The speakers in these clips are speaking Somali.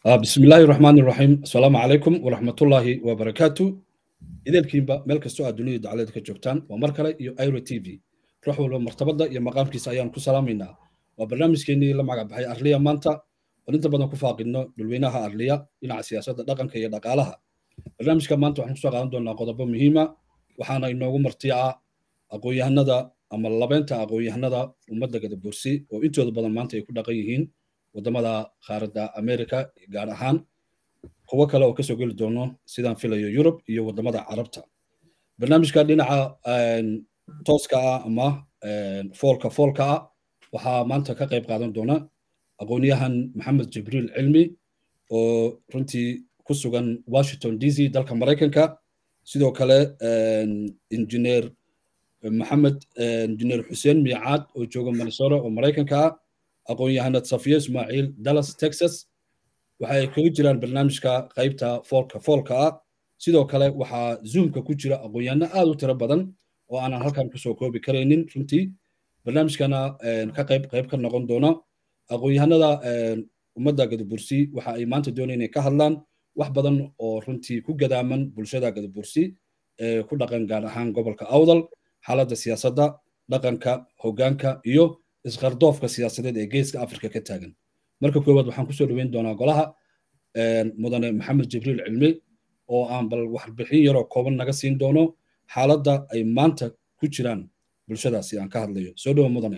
بسم الله الرحمن الرحيم السلام عليكم ورحمة الله وبركاته إذا الكيمبا ملك السؤال الدنيا دعالة كجوبتان ومركلة يو ايرو تي في روحوا لو مرتبطة يا مقام كيس أيام كسلامينا وبرنامج كيني لما عقب هاي أرليا مانتا وننت بدنا كفاق إنه دلويناها أرليا إن على سياسة دقن كي دقالها برنامج كمان تو حنسوا عندنا قضبة مهمة وحنا إنه مرتيعة أقوي هندا أما اللبنتا أقوي هندا ومدة قد بورسي وإنتو بدنا مانتا يكون دقيقين wadamada qaaradda america gaar ahaan kuwo kale oo kasoo geli doono sidaan filayo yurub iyo wadamada carabta barnaamijka dhinaca tooska ah ama foolka foolka ah waxaa maanta ka qayb qaadan doona aqoonyahan maxamed jibriil cilmi oo runtii ku sugan washington d c dalka maraykanka sidoo kale injineer maxamed injineer xuseen miicaad oo jooga minnesota oo maraykanka ah aqoon-yahanad safiya ismaaciil dallas texas waxay kaga jiraan barnaamijka qaybta foolka foolka ah sidoo kale waxaa zoomka ku jira aqoon-yahano aad u tiro badan oo aanan halkan kusoo koobi karaynin runtii barnaamijkana ka qayb qayb ka noqon doona aqoon-yahanada ummadda gadabursi waxa ay maanta doonayaan inay ka hadlaan wax badan oo runtii ku gadaaman bulshada gadabursi ee ku dhaqan gaar ahaan gobolka awdal xaaladda siyaasadda dhaqanka hoggaanka iyo isqardoofka siyaasadeed ee geeska afrika ka taagan marka koowaad waxaan kusoo dhaweyn doonaa golaha mudane maxamed jibriil cilmi oo aan bal warbixin yaroo kooban naga siin doono xaaladda ay maanta ku jiraan bulshadaasi aan ka hadlayo soo dhawo mudane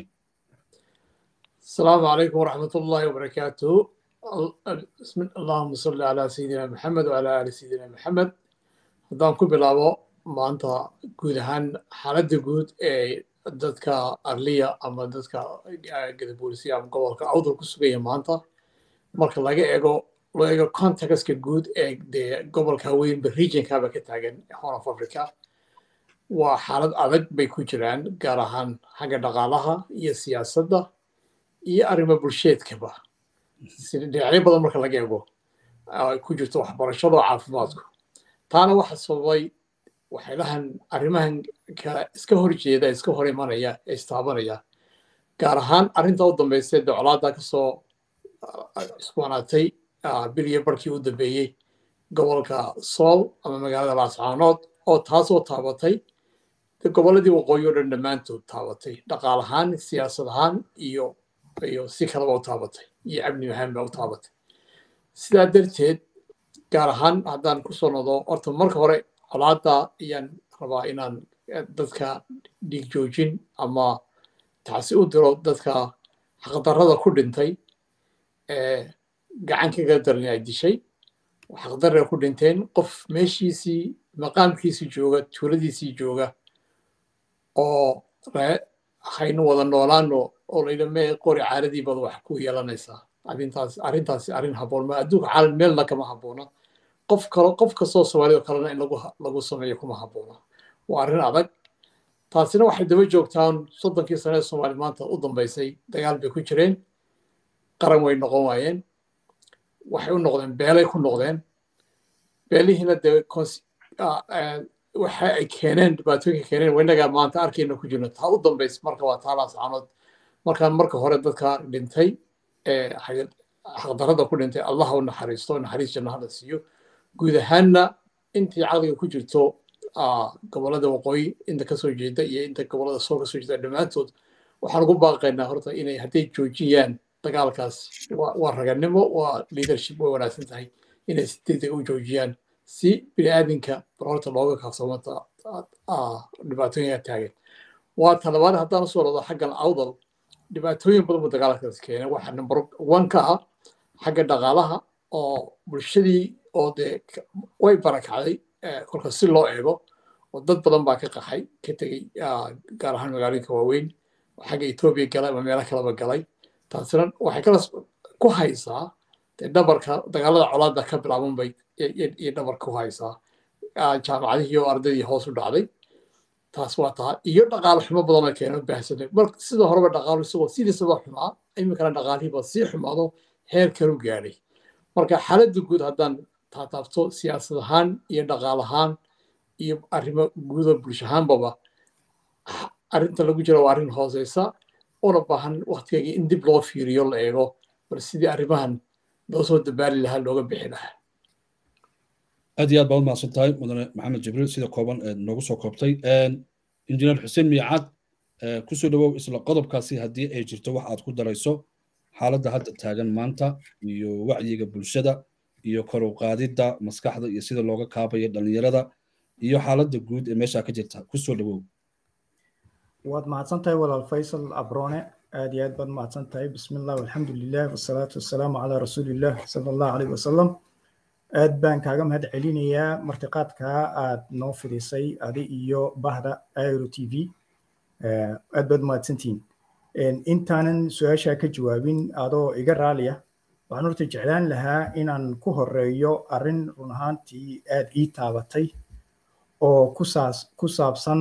asalaamu calaykum waraxmat ullahi wabarakaatuhu allahuma salli calaa sayidina maxamed wacalaa aali sayidina maxamed haddaan ku bilaabo maanta guud ahaan xaaladda guud ee dadka arliya ama dadka gadaboolisiya ama gobolka awdal ku sugaya maanta marka laga eego loo eego contextka guud ee dee gobolka weynba regionkaba ka taagan horn of africa waa xaalad adag bay ku jiraan gaar ahaan xagga dhaqaalaha iyo siyaasadda iyo arrimo bulsheedkaba dhinacyo badan marka laga eego ku jirto waxbarashada oo caafimaadku taana waxa sababay waxyaalahan arrimahan iska hor jeeda iska hor imanaya ee istaabanaya gaar ahaan arrinta u dambaysay docolaada kasoo cusbaanaatay biliyo barkii u dambeeyey gobolka sool ama magaalada laascaanood oo taasoo taabatay gobolladii waqooyi o dhan dhammaantood taabatay dhaqaal ahaan siyaasad ahaan iyo iyo si kaleba u taabatay iyo amni ahaanba u taabatay sidaa darteed gaar ahaan haddaan kusoo nodo horta marka hore colaada ayaan rabaa inaan dadka dhiig joojin ama taasi u diro dadka xaqdarrada ku dhintay ee gacan kaga daran ay dishay xaqdarra ku dhinteen qof meeshiisii maqaamkiisii jooga tuuladiisii jooga oo haynu wada noolaano oo layidha mee qori caaradii bad wax ku yeelanaysaa arrintaas arrintaasi arrin habboon ma adduunka caalam meelna kama habboona qof kalo qof kastoo soomaalida kalena in lagu lagu sameeyo kuma habboona waa arrin adag taasina waxay daba joogtaan soddonkii sane ee soomaali maanta u dambaysay dagaal bay ku jireen qaran way noqon waayeen waxay u noqdeen beelay ku noqdeen beelihiina dee waxa ay keeneen dhibaatooyinka keeneen waynagaa maanta arkayna ku jirno taa u dambaysa marka waa taalaas canood markaan marka hore dadka dhintay ee xaqdarrada ku dhintay allah u naxariisto naxariis jannahada siiyo guud ahaanna intii caqliga ku jirto gobolada waqooyi inta kasoo jeeda iyo inta gobolada soo kasoo jeeda dhammaantood waxaan ugu baaqaynaa horta inay hadday joojiyaan dagaalkaas waa raganimo waa leadership way wanaagsan tahay inay si degdeg u joojiyaan si bini'aadinka bal horta looga kaafsamanta dhibaatooyinka taagan waa talabaad haddaan usoo rado xaggan awdal dhibaatooyin badan buu dagaalkaas keenay waxaa number one ka ah xagga dhaqaalaha oo bulshadii oo dee way barakacday kolka si loo eego oo dad badan baa ka qaxay ka tegey gaar ahaan magaalooyinka waaweyn xagga etoobiya galay ama meelo kaleba galay taasina waxay kala ku haysaa dee dhabarka dagaalada colaada ka bilaaban bay iyo dhabar ku haysaa jaamacadihii oo ardaydii hoos u dhacday taas waa taa iyo dhaqaale xumo badanoo keena baahsanay mar sida horeba dhaqaalu isagoo sidiisaba xumaa iminkana dhaqaalihiiba sii xumaado heer kalu gaadhay marka xaaladda guud haddaan taataabto siyaasad ahaan iyo dhaqaal ahaan iyo arrimo guuda bulsho ahaanbaba arrinta lagu jira waa arrin hooseysa una baahan waktigeega in dib loo fiiriyo la eego bal sidii arrimahan loo soo dabaali lahaa looga bixi lahaa aad iyo aad baad umahadsan tahay mudane maxamed jibriil sida kooban ee noogu soo koobtay injineer xuseen miicaad kusoo dhawow isla qodobkaasi haddii ay jirto wax aad ku darayso xaaladda hadda taagan maanta iyo wacyiga bulshada iyo kor u qaadidda maskaxda iyo sida looga kaabayo dhallinyarada iyo xaaladda guud ee meeshaa ka jirta kusoo dhawow waad mahadsan tahay walaal faysal abrone aad iyo aad baad mahadsan tahay bismi illah walxamdu lilah wasalaatu wasalaamu calaa rasuulillah sala allahu caleyh wasalam aad baan kaaga mahad celinayaa martiqaadkaa aad noo fidisay adi iyo bahda airo t v aad baad mahadsantihiin intaanan su-aashaa ka jawaabin adoo iga raaliya waxaan horta jeclaan lahaa inaan ku horeeyo arrin run ahaantii aad ii taabatay oo kusaas ku saabsan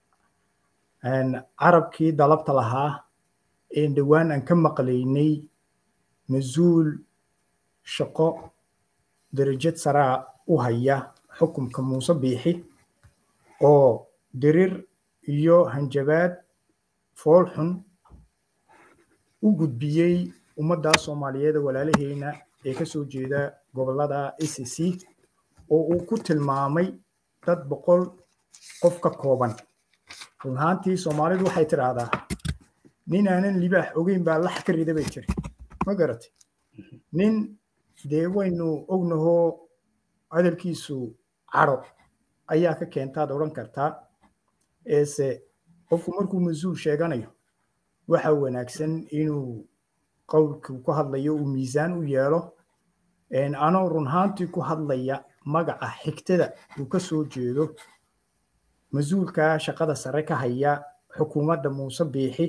carabkii dalabta lahaa ee dhowaan aan ka maqlaynay mas-uul shaqo derajad saraa u haya xukunka muuse biixi oo dirir iyo hanjabaad foolxun u gudbiyey ummadda soomaaliyeed walaalaheena ee ka soo jeeda gobollada a c c oo uu ku tilmaamay dad boqol qof ka kooban run ahaantii soomaalidu waxay tidhaahdaa nin aanan libaax ogeyn baa lax ka rida bay tiri ma garatay nin dee waynu ognahoo hadalkiisu cadho ayaa ka keentaad odhan kartaa eese qofku markuu mas-uul sheeganayo waxa wanaagsan inuu qowlkuu ku hadlayo uu miisaan u yeelo anoo run ahaantii ku hadlaya magaca xigtada uu ka soo jeedo mas-uulka shaqada sare ka haya xukuumadda muuse biixi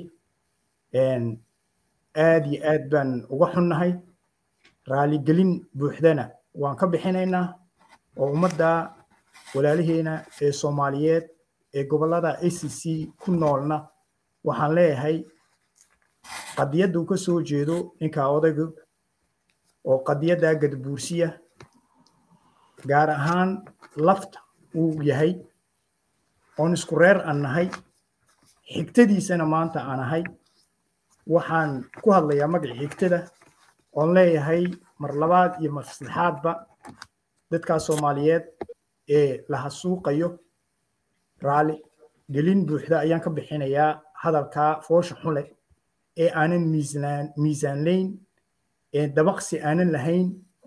aad iyo aad baan uga xunnahay raaligelin buuxdana waan ka bixinaynaa oo ummadda walaalaheena ee soomaaliyeed ee gobollada a c c ku noolna waxaan leeyahay qadiyadda uu ka soo jeedo ninkaa odaygu oo qadiyadda gadbuursiya gaar ahaan lafta uu yahay oon isku reer aan nahay xigtadiisana maanta aan ahay waxaan ku hadlayaa magacii xigtada oon leeyahay mar labaad iyo mar saddexaadba dadkaa soomaaliyeed ee la hasuuqayo raali gelin buuxda ayaan ka bixinayaa hadalkaa foosha xule ee aanan miisaan miisaanlayn ee dabaqsi aanan lahayn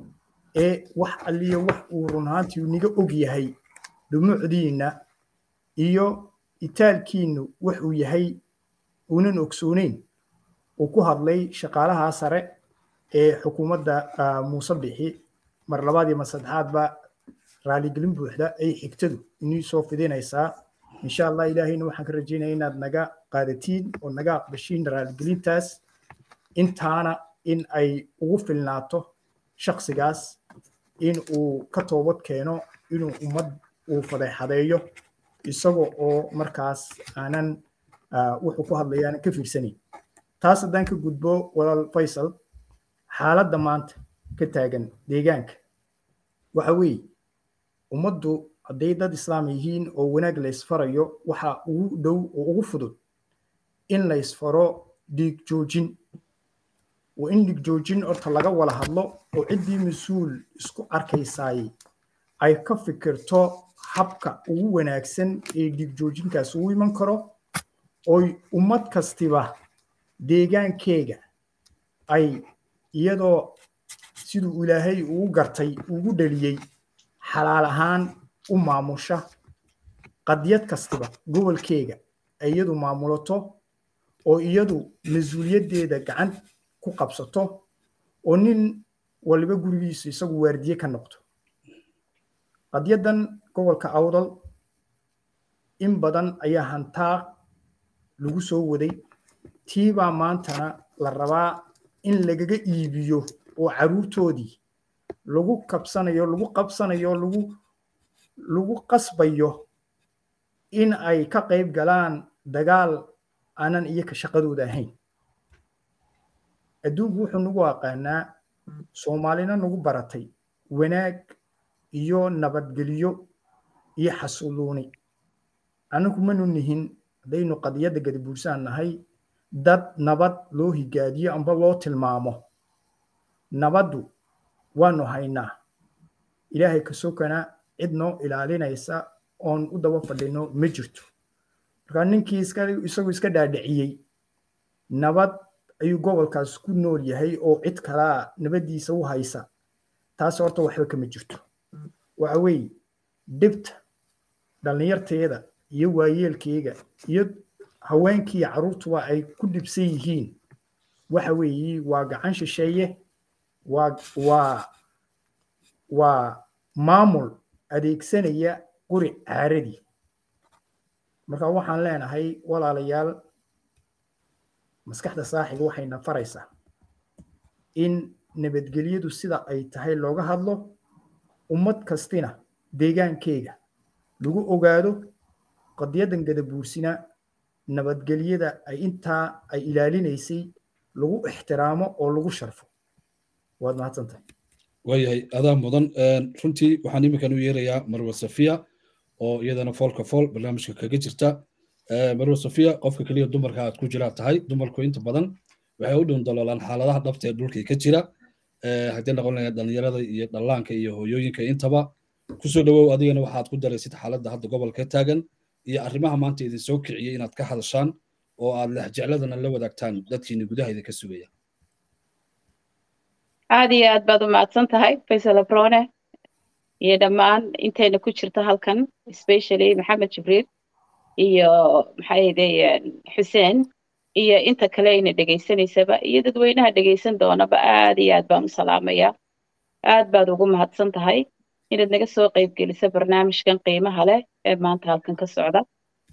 ee wax alliyo wax uu run ahaantii niga og yahay dhumucdiinna iyo itaalkiinnu wax uu yahay uunan ogsooneyn uu ku hadlay shaqaalaha sare ee xukuumadda muuse bixi mar labaad iyo mar saddexaadba raaligelin buuxda ay xigtadu inii soo fidinaysaa insha allah ilaahayna waxaan ka rajaynaya inaad naga qaadatiin oo naga aqbashiin raaligelintaas intaana in ay ugu filnaato shaksigaas in uu ka toobad keeno inuu ummad uu fadeexadeeyo isaga oo markaas aanan wuxuu ku hadlaya aanan ka fiirsanayn taas haddaan ka gudbo walaal faysal xaaladda maanta ka taagan deegaanka waxa weeye ummaddu hadday dad islaam yihiin oo wanaag la ysfarayo waxa ugu dhow oo ugu fudud in la ysfaro dhiig joojin waa in dhiig joojin horta laga wada hadlo oo ciddii mas-uul isku arkaysaay ay ka fikirto habka ugu wanaagsan ee dhiig joojinkaas ugu iman karo oy ummad kastiba deegaankeega ay iyadoo siduu ilaahay ugu gartay ugu dhaliyey xalaal ahaan u maamusha qadiyad kastiba gobolkeega ay iyadu maamulato oo iyadu mas-uuliyaddeeda gacan ku qabsato oo nin waliba gurigiisu isagu waardiye ka noqdo qadiyaddan gobolka awdal in badan ayaa hantaa lagu soo waday tiibaa maantana la rabaa in lagaga iibiyo oo caruurtoodii lagu kabsanayo lagu qabsanayo lagu lagu qasbayo in ay ka qayb galaan dagaal aanan iyaka shaqadooda ahayn adduunku wuxuu nagu aqaanaa soomaalina nagu baratay wanaag iyo nabadgelyo iyo xasuuluuni annagu manu nihin haddaynu qadiyadda gadabuursaan nahay dad nabad loo higaadiyo amba loo tilmaamo nabaddu waanu haynaa ilaahay ka sokana cid noo ilaalinaysa oon u daba fadhino ma jirto marka ninkii isagu iska dhaadhiciyey nabad ayuu gobolkaas ku nool yahay oo cid kalaa nabaddiisa u haysa taas horta waxba kama jirto waxa weeye dhibta dhallinyarteeda iyo waayeelkeyga iyo haweenkii carruurtuba ay ku dhibsan yihiin waxa weeye waa gacan shisheeye waa waa waa maamul adeegsanaya quri caaradii marka waxaan leenahay walaalayaal maskaxda saaxiga waxayna faraysaa in nabadgelyadu sida ay tahay looga hadlo ummad kastina deegaankeyga lagu ogaado qadyadan gadabuursina nabadgelyada ay intaa ay ilaalinaysay lagu ixtiraamo oo lagu sharfo waad mahadsantahay waayahay adaa mudan runtii waxaan iminkan u yeerayaa marwa safiya oo iyadana foolka fool barnaamijka kaga jirta marwa safiya qofka keliya dumarka aad ku jiraa tahay dumarku inta badan waxay u dhun daloolaan xaaladaha dhabta ee dhulkii ka jira haddii noqon lahayd dhallinyarada iyo dhallaanka iyo hooyooyinka intaba kusoo dhawow adigana waxaad ku daraysid xaaladda hadda gobolka taagan iyo arrimaha maanta idin soo kiciyey inaad ka hadashaan oo aad lexjecladana la wadaagtaan dadkiina gudaha idinka sugaya aad iyo aad baad u mahadsan tahay faysal abrone iyo dhammaan intayna ku jirta halkan especially maxamed jibriil iyo maxaayday xuseen iyo inta kale ayna dhegaysanaysaba iyo dadweynaha dhegaysan doonaba aad iyo aad baan u salaamaya aad baad ugu mahadsan tahay inaad naga soo qaybgelisa barnaamijkan qiimaha leh ee maanta halkan ka socda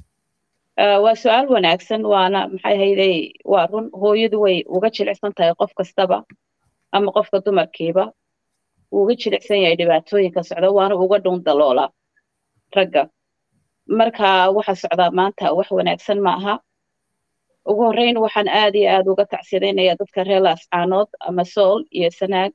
waa su-aal wanaagsan waana maxay hayday waa run hooyadu way uga jilicsan tahay qof kastaba ama qofka dumarkiiba wuu uga jilicsan yahay dhibaatooyinka socda waana uga dhun daloola ragga marka waxa socdaa maanta wax wanaagsan ma aha ugu horreyn waxaan aad iyo aad uga tacsidaynayaa dadka reer laascaanood ama sool iyo sanaag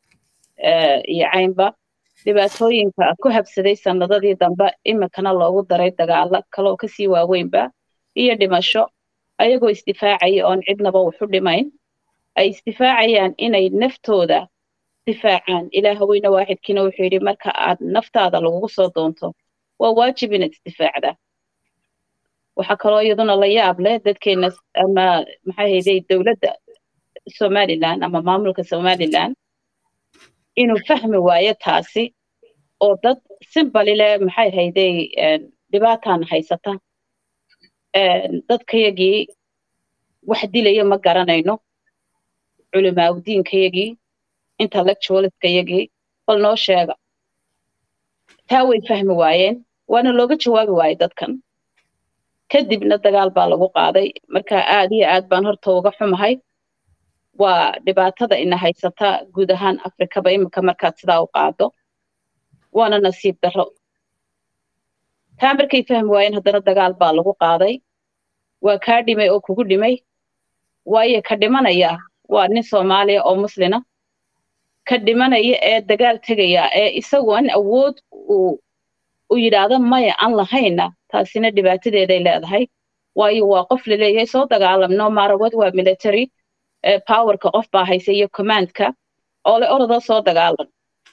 iyo caynba dhibaatooyinka ku habsaday sannadadii dambe iminkana loogu daray dagaalo kaloo kasii waaweynba iyo dhimasho ayagoo isdifaacaya oon cidnaba waxu dhimayn ay isdifaacayaan inay naftooda difaacaan ilaah weyne waaxidkiina wuxuu yidhi marka aad naftaada lagugu soo doonto waa waajib inaad isdifaacda waxaa kaloo iyaduna la yaab leh dadkeena ama maxay hayday dowladda somaliland ama maamulka somaliland inuu fahmi waayo taasi oo dad simbali leh maxay hayday dhibaataan haysata dadkayagii wax dilaya ma garanayno culimaawdiinkayagii intellectualskayagii bal noo sheega taa way fahmi waayeen waana looga jawaabi waayey dadkan kadibna dagaal baa lagu qaaday marka aad iyo aad baan horta uga xumahay waa dhibaatada ina haysata guud ahaan afrikaba iminka markaad sidaa u qaado waana nasiib darro taa markay fahmi waayeen haddana dagaal baa lagu qaaday waa kaa dhimay oo kugu dhimay waayo ka dhimanaya waa nin soomaaliya oo muslina ka dhimanaya ee dagaal tegaya ee isagu an awood uu u yidhaahdo maya aan lahayna taasina dhibaatadeeday leedahay waayo waa qof laleeyahay soo dagaalamno marawad waa military powerka qof baa haysa iyo commandka oo le orodoo soo dagaalan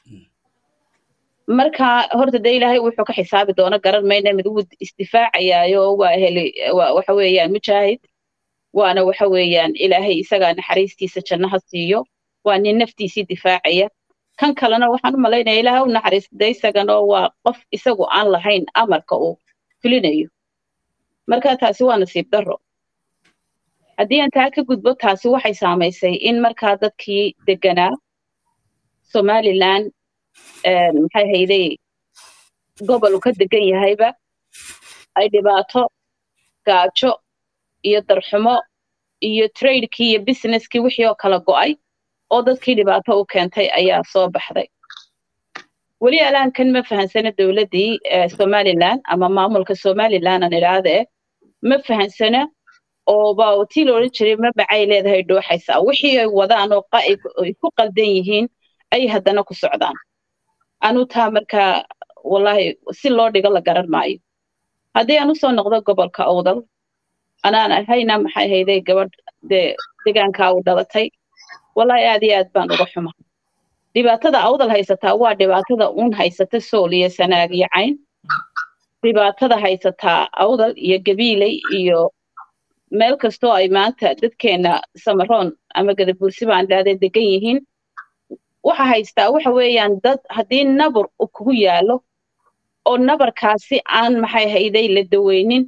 marka horta dee ilaahay wuxuu ka xisaabi doono garan mayna mid wuu isdifaacayaayo waa heli waxa weeyaan mujaahid waana waxa weeyaan ilaahay isagaa naxariistiisa jannaha siiyo waa nin naftiisii difaacaya kan kalena waxaan u malaynaya ilaahay u naxariistay isaganoo waa qof isagu aan lahayn amarka uu fulinayo marka taasi waa nasiib darro haddii aan taa ka gudbo taasi waxay saamaysay in markaa dadkii deganaa somaliland maxay hayday gobol uu ka degan yahayba ay dhibaato gaajo iyo darxumo iyo tradekii iyo businesskii wixii oo kala go'ay oo dadkii dhibaato u keentay ayaa soo baxday weli alaankan ma fahansana dowladdii somaliland ama maamulka somaliland aan idhaahdee ma fahansana oo ba tii la odhan jiray mabacay leedahay dhooxaysaa wixii ay wadaan oo ay ku qaldan yihiin ay haddana ku socdaan anu taa markaa wallahi si loo dhigo la garan maayo haddii aan usoo noqdo gobolka owdal anaan ahayna maxay hayday gabadh dee degaankaa u dhalatay wallahi aad iyo aad baan uga xuma dhibaatada awdal haysataa waa dhibaatada uun haysata sool iyo sanaag iyo cayn dhibaatada haysataa awdal iyo gabiiley iyo meel kastoo ay maanta dadkeena samaroon ama gadabuursi baan dhahday degan yihiin waxa haystaa waxa weeyaan dad haddii nabar uu kugu yaalo oo nabarkaasi aan maxay hayday la daweynin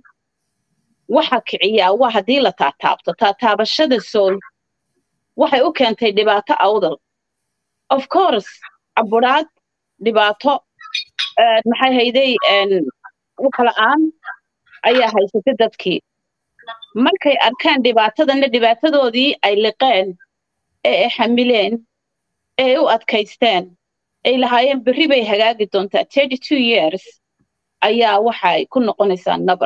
waxa kiciyaa waa haddii la taataabto taataabashada sool waxay u keentay dhibaato awdal of course caburaad dhibaato maxay hayday waxla-aan ayaa haysatay dadkii markay arkaan dhibaatadana dhibaatadoodii ay liqeen ee ay xamileen ee ay u adkaysteen ay lahaayeen berri bay hagaagi doontaa thirty two years ayaa waxay ku noqonaysaa nabar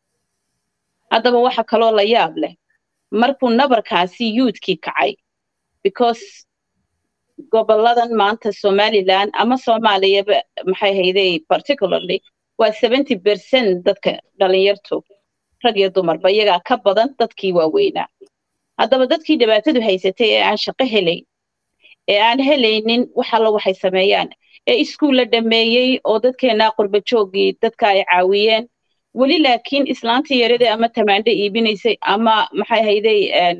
haddaba waxa kaloo la yaab leh markuu nabarkaasi yuudkii kacay because goboladan maanta somaliland ama soomaaliyaba maxay hayday particularly waa seventy percent dadka dhalinyartu rag iyo dumarba iyagaa ka badan dadkii waaweynaa haddaba dadkii dhibaatadu haysatay ee aan shaqo helayn ee aan helaynin wax alla waxay sameeyaan ee iskuulla dhameeyey oo dadkeenaa qurba joogii dadka ay caawiyeen weli laakiin islaantii yaradee ama tamaandho iibinaysay ama maxay hayday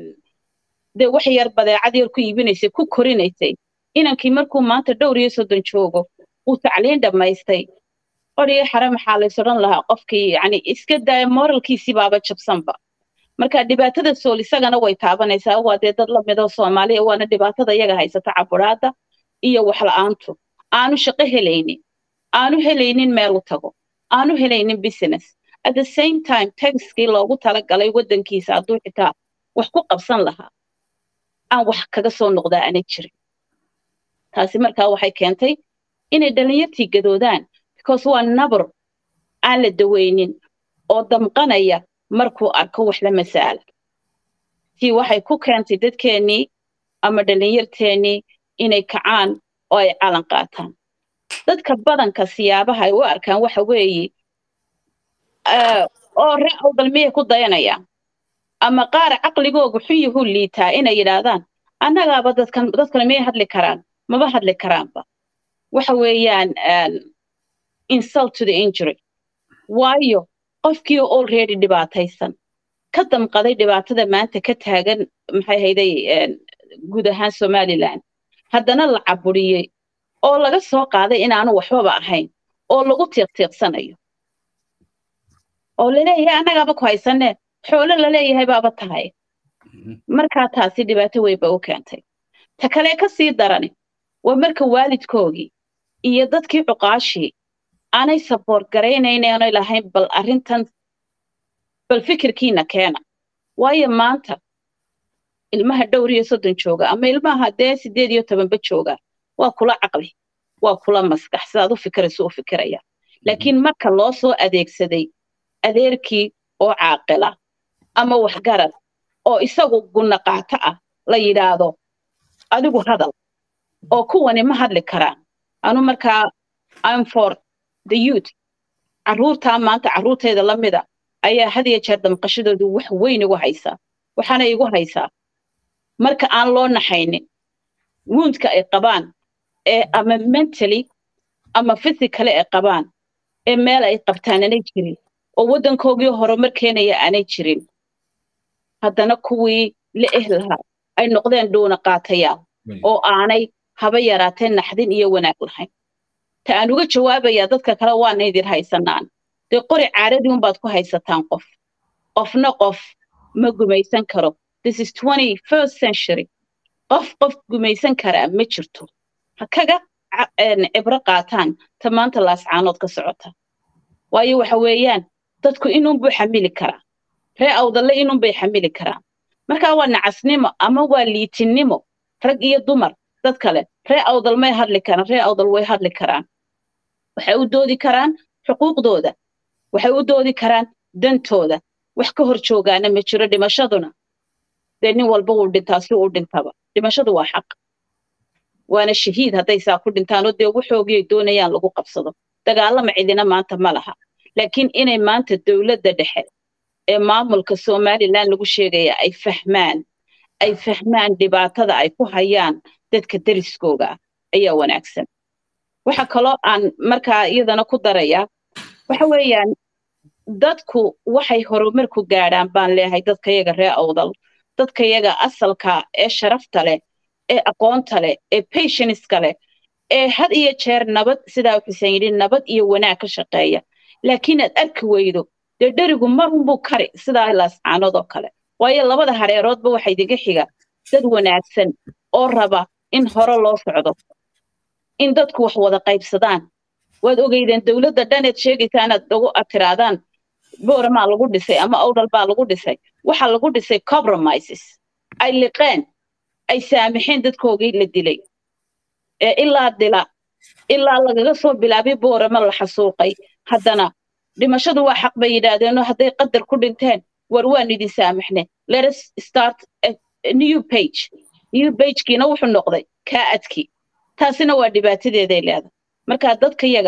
dee wax yar badeecad yar ku iibinaysay ku korinaysay inankii markuu maanta dhowr iyo soddon joogo uu tacliin dhammaystay odhiga xare maxaa lays odhan lahaa qofkii yani iska daaya moralkiisii baaba jabsanba marka dhibaatada sool isagana way taabanaysaa waa dee dad lamidoo soomaaliya waana dhibaatada iyaga haysata caburaada iyo waxla-aantu aanu shaqo helaynin aanu helaynin meel u tago aanu helaynin business at the same time taxkii loogu talagalay waddankiisa hadduu xitaa wax ku qabsan lahaa aan wax kaga soo noqdaa aanay jirin taasi markaa waxay keentay inay dhalinyartii gadoodaan because waa nabar aan la daweynin oo damqanaya markuu arko wax la masaala tii waxay ku keentay dadkeennii ama dhalinyarteennii inay kacaan oo ay calan qaataan dadka badanka siyaabaha ay u arkaan waxa weeye oo ree awdal miyay ku dayanayaan ama qaar caqligoogu xuyuhu liitaa inay yidhaahdaan annagaaba dadkan dadkan miyay hadli karaan maba hadli karaanba waxa weeyaan insult to the injury waayo qofkii already dhibaataysan ka damqaday dhibaatada maanta ka taagan maxay hayday guud ahaan somaliland haddana la caburiyey oo laga soo qaaday inaanu waxbaba ahayn oo lagu tiiqtiiqsanayo oo laleeyahay annagaaba ku haysanee xoolo laleeyahay baaba tahay markaa taasi dhibaato weynba u keentay ta kale ka sii darani waa marka waalidkoogii iyo dadkii cuqaashii aanay saboort garaynaynanay lahayn bal arrintan bal fikirkiina keena waayo maanta ilmaha dhowr iyo soddon jooga ama ilmaha dee sideed iyo tobanba jooga waa kula caqli waa kula maskax sidaad u fikirayso u fikiraya laakiin marka loo soo adeegsaday adeerkii oo caaqila ama waxgarad oo isagu gunna qaato ah la yidhaahdo adigu hadal oo kuwani ma hadli karaan anu markaa im for the youth carruurtaa maanta carruurteeda la mida ayaa had iyo jeer damqashadoodu wax weyn igu haysaa waxaana igu haysaa marka aan loo naxaynin woundka ay qabaan ee ama mentally ama physically ay qabaan ee meel ay qabtaan aanay jirin oo waddankoogii horumar keenaya aanay jirin haddana kuwii la eh lahaa ay noqdeen dhuuna qaatayaal oo aanay haba yaraatee naxdin iyo wanaag lahayn ta aan uga jawaabayaa dadka kale waana idin haysanaan dee qori caaradii unbaad ku haysataan qof qofna qof ma gumaysan karo this is twenty first century qof qof gumaysan karaa ma jirto ha kaga cibro qaataan ta maanta laascaanood ka socota waayo waxa weeyaan dadku inunbuu xamili karaa ree awdalle inunbay xamili karaan markaa waa nacasnimo ama waa liitinnimo rag iyo dumar dad kale ree awdal may hadli karaan ree awdal way hadli karaan waxay u doodi karaan xuquuqdooda waxay u doodi karaan dantooda wax ka hor joogaana ma jiro dhimashaduna dee nin walba wuu dhintaa si uu dhintaba dhimashadu waa xaq waana shahiid hadday saa ku dhintaanoo dee waxoogii ay doonayaan lagu qabsado dagaalama cidina maanta ma laha laakiin inay maanta dowladda dhexe ee maamulka somaliland lagu sheegaya ay fahmaan ay fahmaan dhibaatada ay ku hayaan dadka deriskooga ayaa wanaagsan waxa kaloo aan markaa iyadana ku darayaa waxa weeyaan dadku waxay horumar ku gaadhaan baan leeyahay dadka yaga ree awdal dadka yaga asalka ee sharafta leh ee aqoonta leh ee patienska leh ee had iyo jeer nabad sidaa xuseen yidhi nabad iyo wanaag ka shaqeeya laakiin aad arki weydo dee dherigu marunbuu kari sidaa laascaanood oo kale waayo labada hareeroodba waxa idiga xiga dad wanaagsan oo raba in hore loo socdo in dadku wax wada qaybsadaan waad ogeydeen dowladda dhaneed sheegaysaa inaad ugu atiraadaan booramaa lagu dhisay ama owdal baa lagu dhisay waxaa lagu dhisay compromises ay liqeen ay saamixeen dadkoogii la dilay ee ilaa dila ilaa lagaga soo bilaabay boorama la xasuuqay haddana dhimashadu waa xaq bay yidhaahdeenoo hadday qadar ku dhinteen war waan idin saamixne let us start a new page new pagekiina wuxuu noqday kaa adkii taasina waa dhibaatadeeday leedahay marka dadka yaga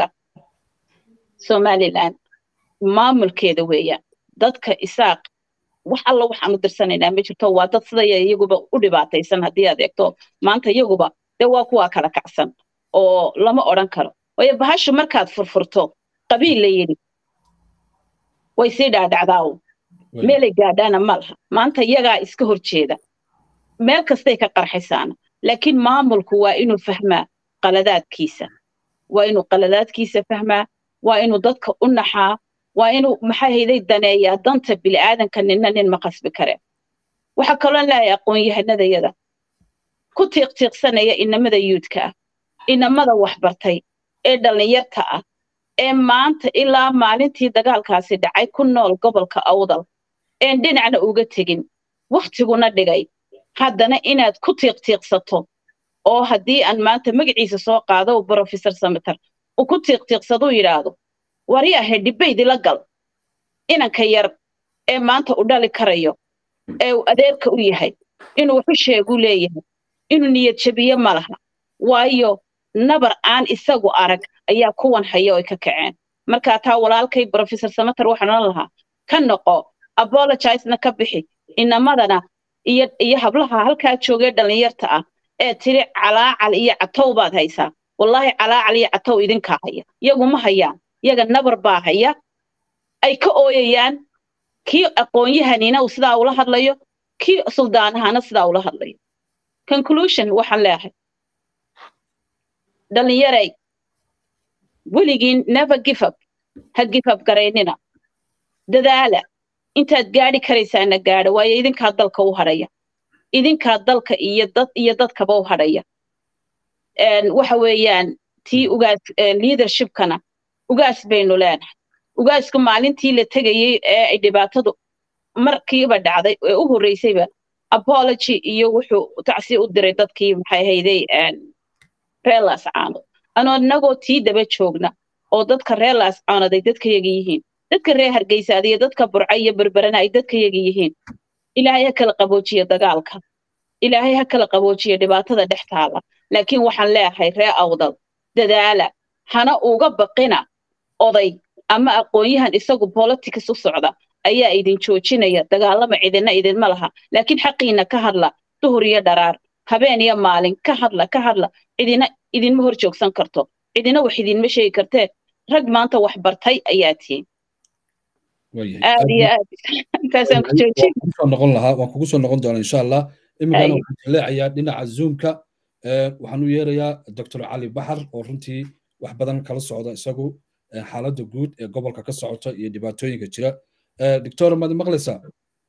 somaliland maamulkeeda weeyaan dadka isaaq wax alla waxaanu dirsanaynaa ma jirto waa dad sida iyaguba u dhibaataysan haddii aad eegto maanta iyaguba dee waa kuwaa kala kacsan oo lama odhan karo waayo bahashu markaad furfurto qabiil la yidhi way sii dhaadhacdaawo meelay gaadhaana ma laha maanta iyagaa iska hor jeeda meel kastay ka qarxaysaana laakiin maamulku waa inuu fahmaa qaladaadkiisa waa inuu qaladaadkiisa fahmaa waa inuu dadka u naxaa waa inuu maxaa hayday daneeyaa danta bili'aadanka ninna nin ma qasbi kare waxaa kaloo leeyahay aqoon-yahanadayada ku tiiqtiiqsanaya inamada yuudka ah inamada waxbartay ee dhallinyarta ah ee maanta ilaa maalintii dagaalkaasi dhacay ku nool gobolka awdal een dhinacna uga tegin wakhtiguna dhigay haddana inaad ku tiiqtiiqsato oo haddii aan maanta magaciisa soo qaado brofesor sameter uu ku tiiqtiiqsaduu yidhaahdo wari ahe dhibaydila gal inanka yar ee maanta u dhali karayo ee uu adeerka u yahay inuu waxu sheegu leeyahay inuu niyad jabiye ma laha waayo nabar aan isagu arag ayaa kuwan haya oo ay ka kaceen markaa taa walaalkay brofesor sameter waxaan odhan lahaa ka noqo apologizena ka bixi inamadana iyo iyo hablaha halkaa joogee dhallinyarta ah ee tiri calaacal iyo catow baad haysaa wallaahi calaacal iyo catow idinkaa haya iyagu ma hayaan iyaga nabar baa haya ay ka ooyayaan kii aqoon-yahanina uu sidaa ula hadlayo kii suldaanahana sidaa ula hadlayo conclusion waxaan leeyahay dhallinyaray weligiin never give up ha give up garaynina dadaala intaad gaadhi karaysaana gaadha waayo idinkaa dalka u hadhaya idinkaa dalka iyo dad iyo dadkaba u hadhaya waxa weeyaan tii ugaas leadershipkana ugaas baynu leenahay ugaasku maalintii la tegayey ee ay dhibaatadu markiiba dhacday ee u horreysayba apology iyo wuxuu tacsi u diray dadkii maxay hayday reelas caanood anoo inagoo tii daba joogna oo dadka reelas caanood ay dadkayaga yihiin dadka reer hargeysaada iyo dadka burca iyo berberana ay dadkayaga yihiin ilaahay ha kala qaboojiya dagaalka ilaahay ha kala qaboojiya dhibaatada dhex taala laakiin waxaan leeyahay ree awdal dadaala hana uga baqina oday ama aqoon-yahan isagu politics u socda ayaa idin joojinaya dagaalama cidina idinma laha laakiin xaqiina ka hadla duhur iyo dharaar habeen iyo maalin ka hadla ka hadla cidina idinma hor joogsan karto cidina wax idinma sheegi kartee rag maanta wax bartay ayaa tihiin aad iyo aad intaasaan ku joojin noqon lahaa waan kugu soo noqon doonaa insha allah iminkana waxaan jaleecayaa dhinaca zoomka waxaan u yeerayaa doctor cali baxar oo runtii wax badan kala socda isagu xaaladda guud ee gobolka ka socota iyo dhibaatooyinka jira doctor maad maqlaysaa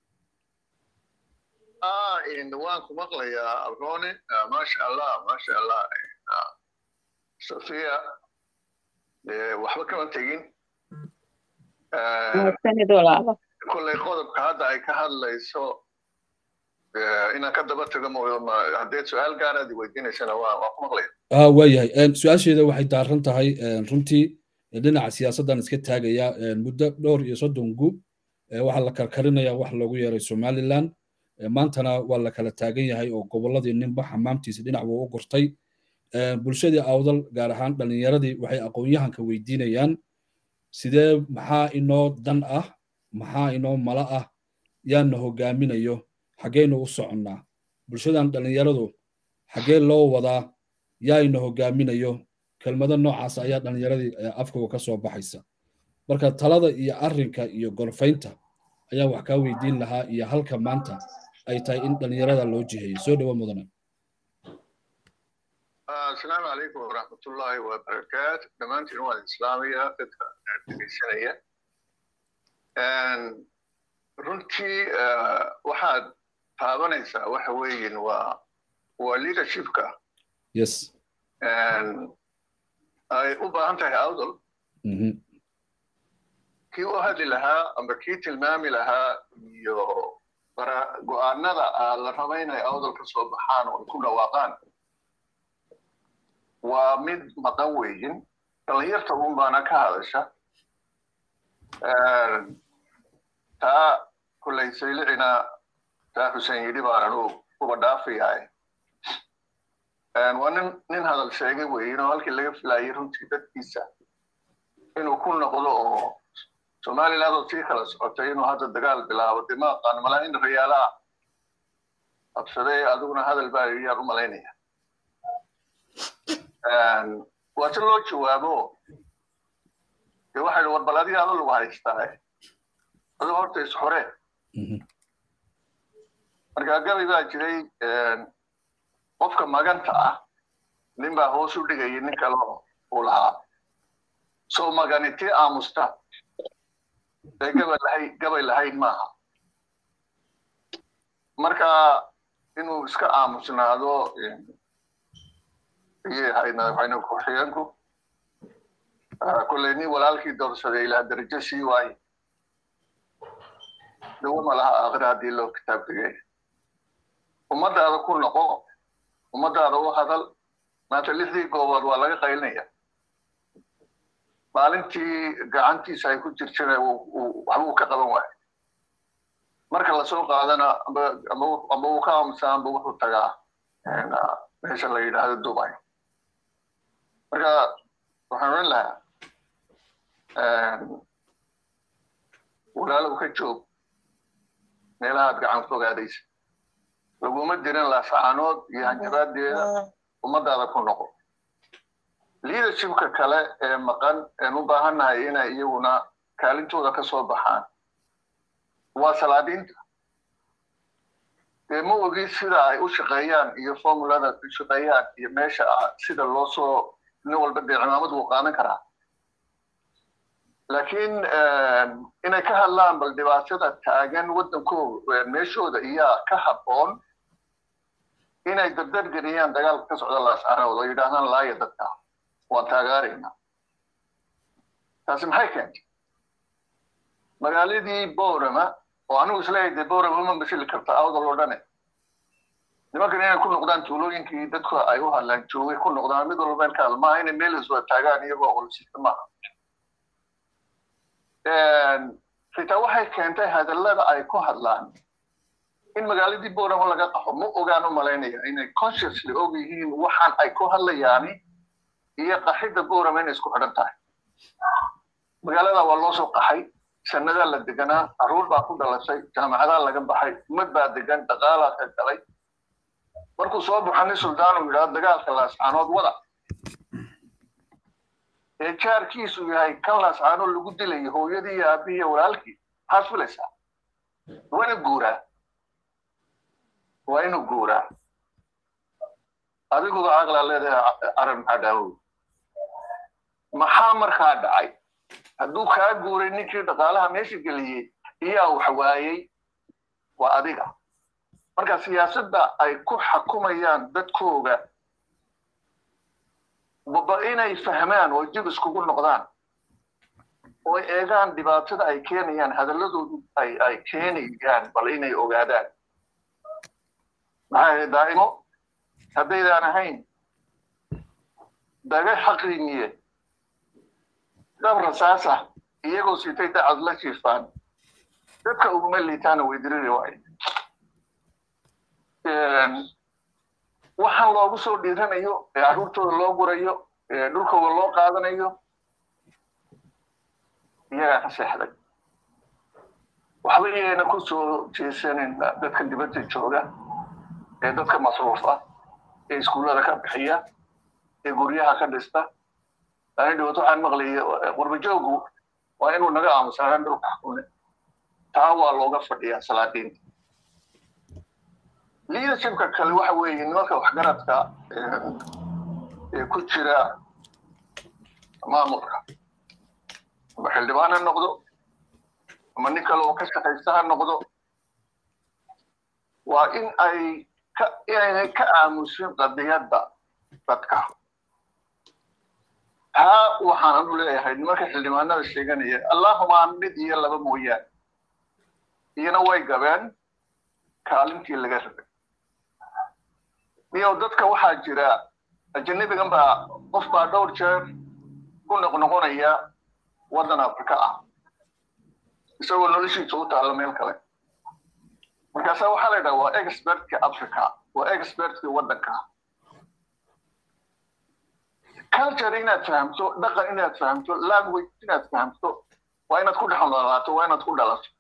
waan ku maqlayaa abroone maasha allah maasha allah sofiya waxba kama tegin kolley qodobka hadda ay ka hadlayso inaan ka daba tago haddee su-aal gaaraad weydiinaysana waan ku maqlaya waayahay su-aasheeda waxay daaran tahay runtii dhinaca siyaasaddan iska taagaya muddo dhowr iyo soddon gu waxaa la karkarinaya wax loogu yeeray somaliland maantana waa la kala taagan yahay oo gobolladii ninba xamaamtiisa dhinac buu u gurtay bulshadii awdal gaar ahaan dhallinyaradii waxay aqoon-yahanka weydiinayaan sidee maxaa inoo dan ah maxaa inoo mala ah yaana hogaaminayo xaggeynu u soconnaa bulshadan dhallinyaradu xaggee loo wadaa yaayna hogaaminayo kelmado noocaas ayaa dhallinyaradii afkooga ka soo baxaysa marka talada iyo arrinka iyo gorfaynta ayaa wax kaa weydiin lahaa iyo halka maanta ay tahay in dhallinyarada loo jiheeyo soo dhowo mudane asalaamu calaykum waraxmatullaahi wabarakaatu dhammaantiin waan islaamaya dadka dhegeysanaya runtii waxaad taabanaysaa waxa weeyin waa waa leadershipka yes ay u baahan tahay awdal kii u hadli lahaa amba kii tilmaami lahaa iyo go-aanada la raba inay awdal ka soo baxaan oo ku dhawaaqaan waa mid maqan weyin dhallinyarta un baana ka hadasha taa kullay saylicina taa xuseen yidhi baanan u uba dhaafayahay waa nin nin hadal sheegay weyin oo halkii laga filayay runtii dadkiisa inuu ku noqdo oo somaliland oo sii kala socotay inuu hadda dagaal bilaabo dee ma aqaan malaa in rayaalaha qabsaday adiguna hadal baa yaan u malaynaya waa si loo jawaabo dee waxay war bal adiga ado lagu haystaa adu horta isxore marka gabay baa jiray qofka maganta ah nin baa hoos u dhigayay nin kale uu lahaa soo maganitii aamusta ee gabay lahayd gabay lahayd maaha marka inuu iska aamusnaado ayay ahayd madaxweyne ku-xigeenku kolley nin walaalkii doorsaday ilaa darajo sii waaye dawama laha aakhira haddii loo kitaab dhigay ummadaada ku noqo ummadaada u hadal maanta lixdii goobood waa laga qaylinaya maalintii gacantiisa ay ku jirtana waxba uu ka qaban waayo marka lasoo qaadana amba uu ka aamusaa amba wuxuu tagaa meesha la yidhaahdo dubai marka waxaan oran lahaa walaalow ka joog meelahaad gacan fogaadaysa laguma dirin laasacaanood iyo hanjabaadeeda ummadaada ku noqo leadershipka kale ee maqan een u baahannahay inay iyaguna kaalintooda ka soo baxaan waa salaadiinta dee ma ogi sida ay u shaqeeyaan iyo formulada u shaqeeyaan iyo meesha sida loo soo nin walba dee cimaamad wuu qaadan karaa laakiin inay ka hadlaan bal dhibaatada taagan waddankooda meeshooda iyaa ka habboon inay dardar geliyaan dagaalka ka socda laascaanood oo yidhaahdaan laaya dadka waan taagaaraynaa taasi maxay keentay magaaladii borama oo anigu isleeyahay dee borama ma masili karta awdal oo dhane nimankan inay ku noqdaan tuulooyinkii dadku ay u hadlaan joogay ku noqdaan mid walba meel maaha inay meel iswada taagaan iyagoo qolisista maaha xitaa waxay keentay hadallada ay ku hadlaan in magaaladii borama laga qaxo ma ogaan u malaynaya inay consciously og yihiin waxaan ay ku hadlayaani iyo qaxidda borama inay isku xidhan tahay magaalada waa loo soo qaxay sannadaa la deganaa carruur baa ku dhalashay jaamacadaa laga baxay umad baa degan dhaqaalaa ka galay markuu soo baxo nin suldaanu yidhahdo dagaalka laascaanood wada ee jaarkiisu yahay kan laascaanood lagu dilayo hooyadii iyo aabihii iyo walaalkii maxaad filaysaa waa inuu guuraa waa inuu guuraa adiguba caqlaa leedahay aran maxaa dhaawow maxaa markaa dhacay hadduu kaa guuray ninkii dhaqaalaha meesha geliyey iyaa wax waayey waa adiga marka siyaasadda ay ku xakumayaan dadkooga baba inay fahmaan oo dib iskugu noqdaan oo eegaan dhibaatada ay keenayaan hadalladoodu ay ay keenayaan bal inay ogaadaan maxaa daa'imo haddaydaan ahayn daga xaqrimiye dab rasaasa iyagoo sitay dacad la jiifaan dadka uguma liitaana way diriri waayo waxaan loogu soo dhiiranayo ee carruurtooda loo gurayo ee dhulkooda loo qaadanayo iyagaa ka seexday waxba iyagana ku soo jeesanin dadka dibadda jooga ee dadka masruufa ee iskuullada ka bixiya ee guryaha ka dhista laakiin dhibaato waxaan maqlayay qurbajoogu waa inuu naga aamusanaan dhulka xukune taa waa looga fadhiyaa salaadiinta leadershipka kale waxa weeye nimanka waxgaradka ee ku jira maamulka ama xildhibaan ha noqdo ama nin kale oo ka shaqaysta ha noqdo waa in ay ka inaynay ka aamusin qadiyadda dadka taa waxaan anu leeyahay nimanka xildhibaanada sheeganaya allahuma mid iyo laba mooyaane iyana way gabeen kaalintii laga rabay iyo dadka waxaa jira ajanabigan baa qof baa dhowr jeer ku noqnoqonaya waddan afrika ah isagoo noloshiisa u taalla meel kale markaasa waxaa la yidhaha waa expertka africa waa expertka waddanka culture inaad fahamto dhaqan inaad fahamto language inaad fahamto waa inaad ku dhex noolaato waa inaad ku dhalato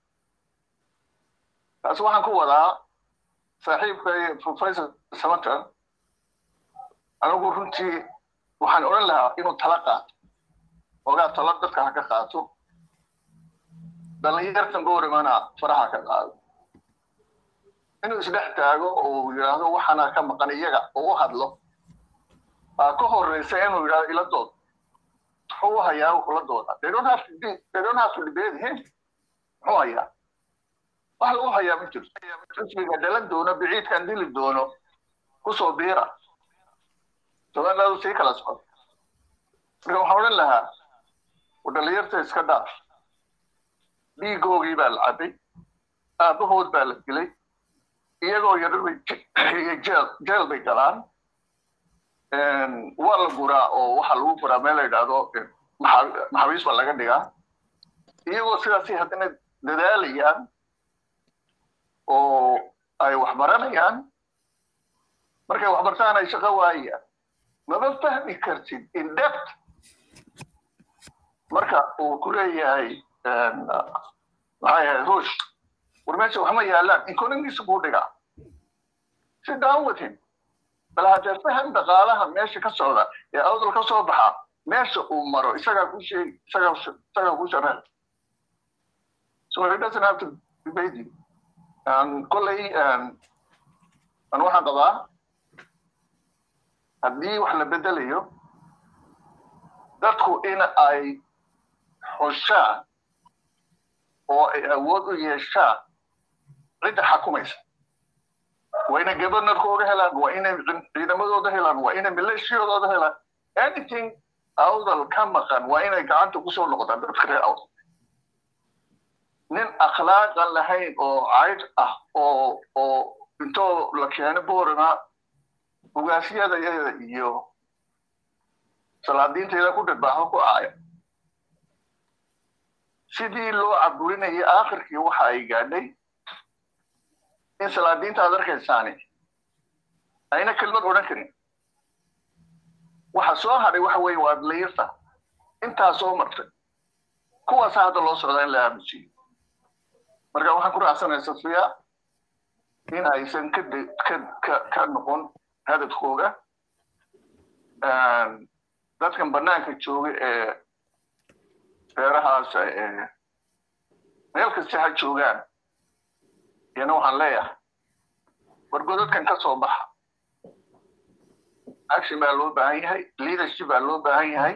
taas waxaan ku wadaa saaxiibkay professor samater anigu runtii waxaan odhan lahaa inuu tala qaato ogaa tala dadka ha ka qaato dhallinyartan goorimana faraha ka qaado inuu isdhex taago oo yidhaahdo waxaana ka maqan iyaga oo u hadlo baa ka horeysa inuu yidhahdo ila dood muxuu hayaa kula dooda they don't have to be, they don't have to debate him muxuu hayaa wax lagu hayaa ma jirto xisbiga dhalan doono biciidkan dili doono kusoo biira somalilaadu sii kala socdo marka waxaan odhan lahaa dhalinyarta iska dhaaf dhiigoogii baa la cabay aabahood baa la dilay iyagoo yarar jeel jeel bay galaan waa la guraa oo waxaa lagu guraa meel la yidhaahdo maxaabiis baa laga dhigaa iyagoo sidaasi haddana dadaalayaan oo ay wax baranayaan markay wax bartaan ay shaqo waayaan mama fahmi kartid in depth marka uu ku leeyahay maxay ahayd ruush war meesha waxma yaalaan economigiisa buu dhigaa sit down with him bal haddee faham dhaqaalaha meesha ka socda ee awdal ka soo baxa meesha uu maro isagaa ku sheegi isagaa isagaa ku sharax so he doesn't have to debate you kolley an waxaan qabaa haddii wax la bedelayo dadku in ay xushaan oo ay awood u yeeshaan cidda xakumaysa waa inay governorkooga helaan waa inay ciidamadooda helaan waa inay maleeshiyadooda helaan anything awdal ka maqan waa inay gacanta kusoo noqdaan dadka reer awdal nin akhlaaqan lahayn oo cayd ah oo oo intoo la keeno boorama ugaasyadayada iyo salaadiintayda ku dharbaaxo ku aaya sidii loo caburinayay aakhirkii waxa ay gaadhay in salaadiinta aad arkaysaani ayna kelmad odhan karin waxa soo hadhay waxa weeye waa adlayirta intaa soo martay kuwaasa hadda loo socdaa in la aamusiyo marka waxaan ku raacsanaya safiya in aysan ka ka ka noqon hadafkooga dadkan banaanka jooga ee reerahaas meel kasta ha joogaan iyana waxaan leeyahay wargodadkan ka soo baxa action baa loo baahan yahay leadership baa loo baahan yahay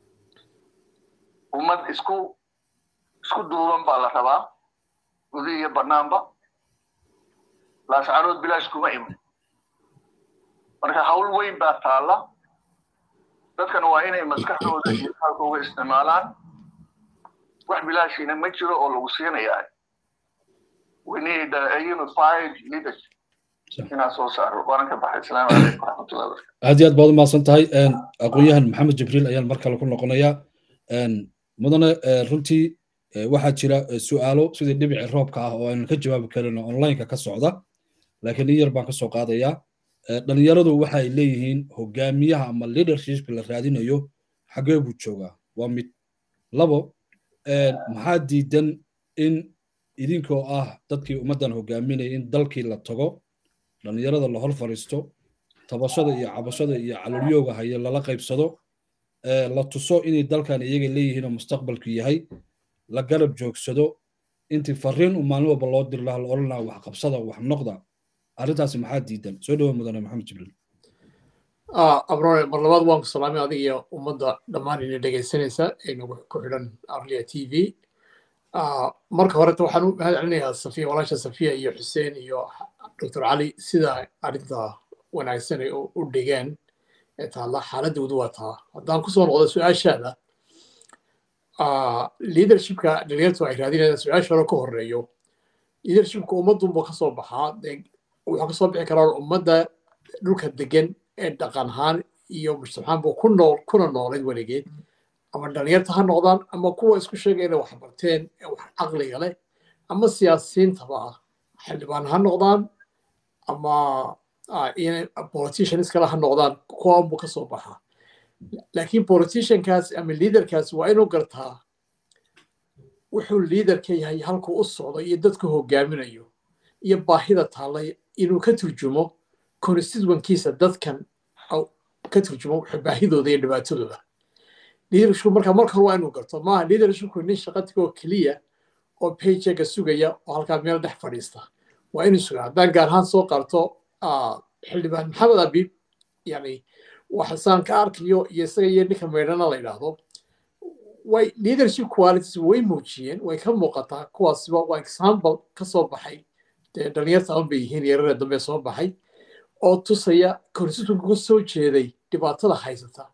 ummad isku isku duuban baa la rabaa gudi iyo banaanba laascarood bilaash kuma iman marka hawl weyn baa taalla dadkan waa inay maskaxdooda iyo qalkooga isticmaalaan wax bilaashiina ma jiro oo lagu siinayaa we need a unified leadership inaan soo saaro waanan ka baxay asalaamu calaykum waraxmatullahi wabarakatu aad iyo aad baad u mahadsan tahay aqoon-yahan maxamed jibriil ayaan mar kale ku noqonayaa mudane runtii waxaa jira su'aalo sidii dhibici roobka ah oo aynan ka jawaabi karin oo onlineka ka socda laakiin in yar baan ka soo qaadayaa dhalinyaradu waxa ay leeyihiin hogaamiyaha ama leadershipka la raadinayo xagee buu joogaa waa mid labo maxaa diidan in idinkoo ah dadkii ummaddan hogaaminaya in dalkii la tago dhalinyarada la hor fadhiisto tabashada iyo cabashada iyo calolyooga haya lala qaybsado la tuso inay dalkan iyaga leeyihiin oo mustaqbalku yahay la garab joogsado intii fariin u maalin walba loo diri lahaa la odhan lahaa wax qabsada wax noqda arrintaasi maxaa diidan soo dhawo mudane maxamed jibriil abrone mar labaad waan ku salaamay adiga iyo ummadda dhammaan ina dhegaysanaysa ee nagu ku xidhan arlia t v marka horeta waxaan u mahad celinayaa safiya walaasha safiya iyo xuseen iyo dr cali sida arrinta wanaagsan ay u dhigeen ee taalla xaaladoodu waa taa haddaan kusoo noqdo su-aashaada leadershipka dhalinyartu ay raadinayaan su-aasha hore ka horeeyo leadershipka ummadunba kasoo baxaa wuxuu kasoo bixi karaa ummadda dhulka degan ee dhaqan ahaan iyo mujtamacaanba ku nool kuna noolayd weligeed ama dhalinyarta ha noqdaan ama kuwa isku sheegaya inay wax barteen ee wax caqliga leh ama siyaasiyiintaba ah xildhibaan ha noqdaan ama politicians kale ha noqdaan kuwaanbu ka soo baxaa laakiin politiciankaas ama leaderkaas waa inuu gartaa wuxuu leaderka yahay halkuu u socdo iyo dadku hogaaminayo iyo baahida taallay inuu ka turjumo constituenkiisa dadkan ka turjumo baahidooda iyo dhibaatadooda leadershipku marka marka hore waa inuu garto maaha leadershipku nin shaqatigoo keliya oo paychecka sugaya oo halkaa meel dhex fadhiista waa inuu sugaa haddaan gaar ahaan soo qarto xildhibaan maxamed abiib yani waxasaan ka arkayo iyo isaga iyo ninka meydhana la yidhaahdo way leadership qualities way muujiyeen way ka muuqataa kuwaasiba waa example ka soo baxay dee dhalinyarta aban bay yihiin yararee dambe soo baxay oo tusaya constitutionka ku soo jeeday dhibaatada haysata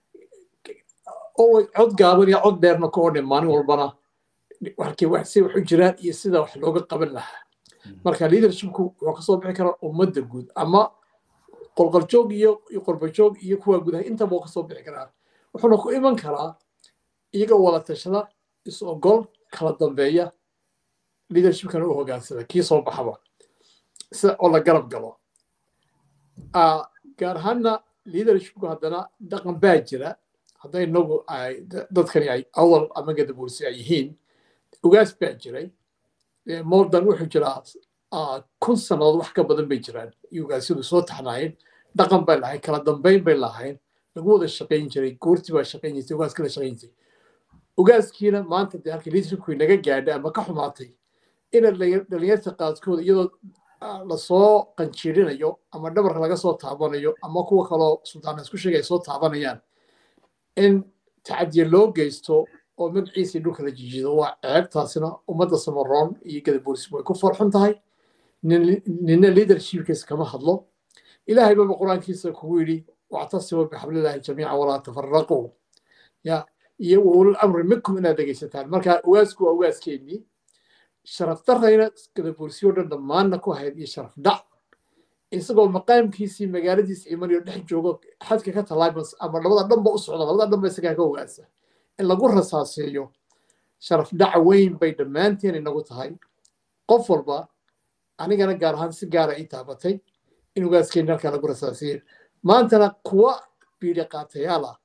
oo cod gaaban iyo cod dheerna ka odhan maalin walbana halkii wax si wax u jiraan iyo sida wax looga qaban lahaa marka leadershipku wuxuu kasoo bixi karaa ummadda guud ama qolqoljoog iyo qorbajoog iyo kuwa gudaha intaba uu kasoo bixi karaa wuxuuna ku iman karaa iyaga wada tashada is ogol kala dambeeya leadershipkana u hogaansada kii soo baxaba sida oo la garab galo gaar ahaanna leadershipku haddana dhaqan baa jira hadday inagu dadkani ay awal ama gadabuursi ay yihiin ugaas baa jiray mordan wuxuu jiraa kun sannadood wax ka badan bay jiraan iyo ugaasyadu soo taxnaayeen dhaqan bay lahayn kala dambayn bay lahayn lagu wada shaqayn jiray goortii baa shaqayn jirtay ugaas kala shaqayn jirtay ugaaskiina maanta dee halkii leadershipku inaga gaadhay ama ka xumaatay ina dhalinyarta qaadkooda iyadoo lasoo qanjiirinayo ama dhabarka laga soo taabanayo ama kuwa kaloo sultaana isku sheegay soo taabanayaan in tacadiye loo geysto oo magaciisii dhulka la jijido waa ceebtaasina ummadda samaroon iyo gadabuursi way ku farxun tahay nina leadershipkiisa kama hadlo ilaahay baba qur-aankiisa kugu yidhi wactasimu bixablillahi jamiica walaa tafaraquu ya iyo waulul amri minkum inaad dhegaysataan marka ugaasku waa ugaaskeenii sharaf darayna gadabuursiyo dhan dhammaanna ku hayd iyo sharaf dhac isagoo maqaamkiisii magaaladiisa imanayo dhex joogo xadka ka talaabas ama labada dhanba u socda labada dhanba isagaa ka ogaasa in lagu rasaaseeyo sharaf dhac weyn bay dhammaanteen inagu tahay qof walba anigana gaar ahaan si gaara ii taabatay in ugaaskeeni halkaa lagu rasaaseeyo maantana kuwa biidhi qaatayaal ah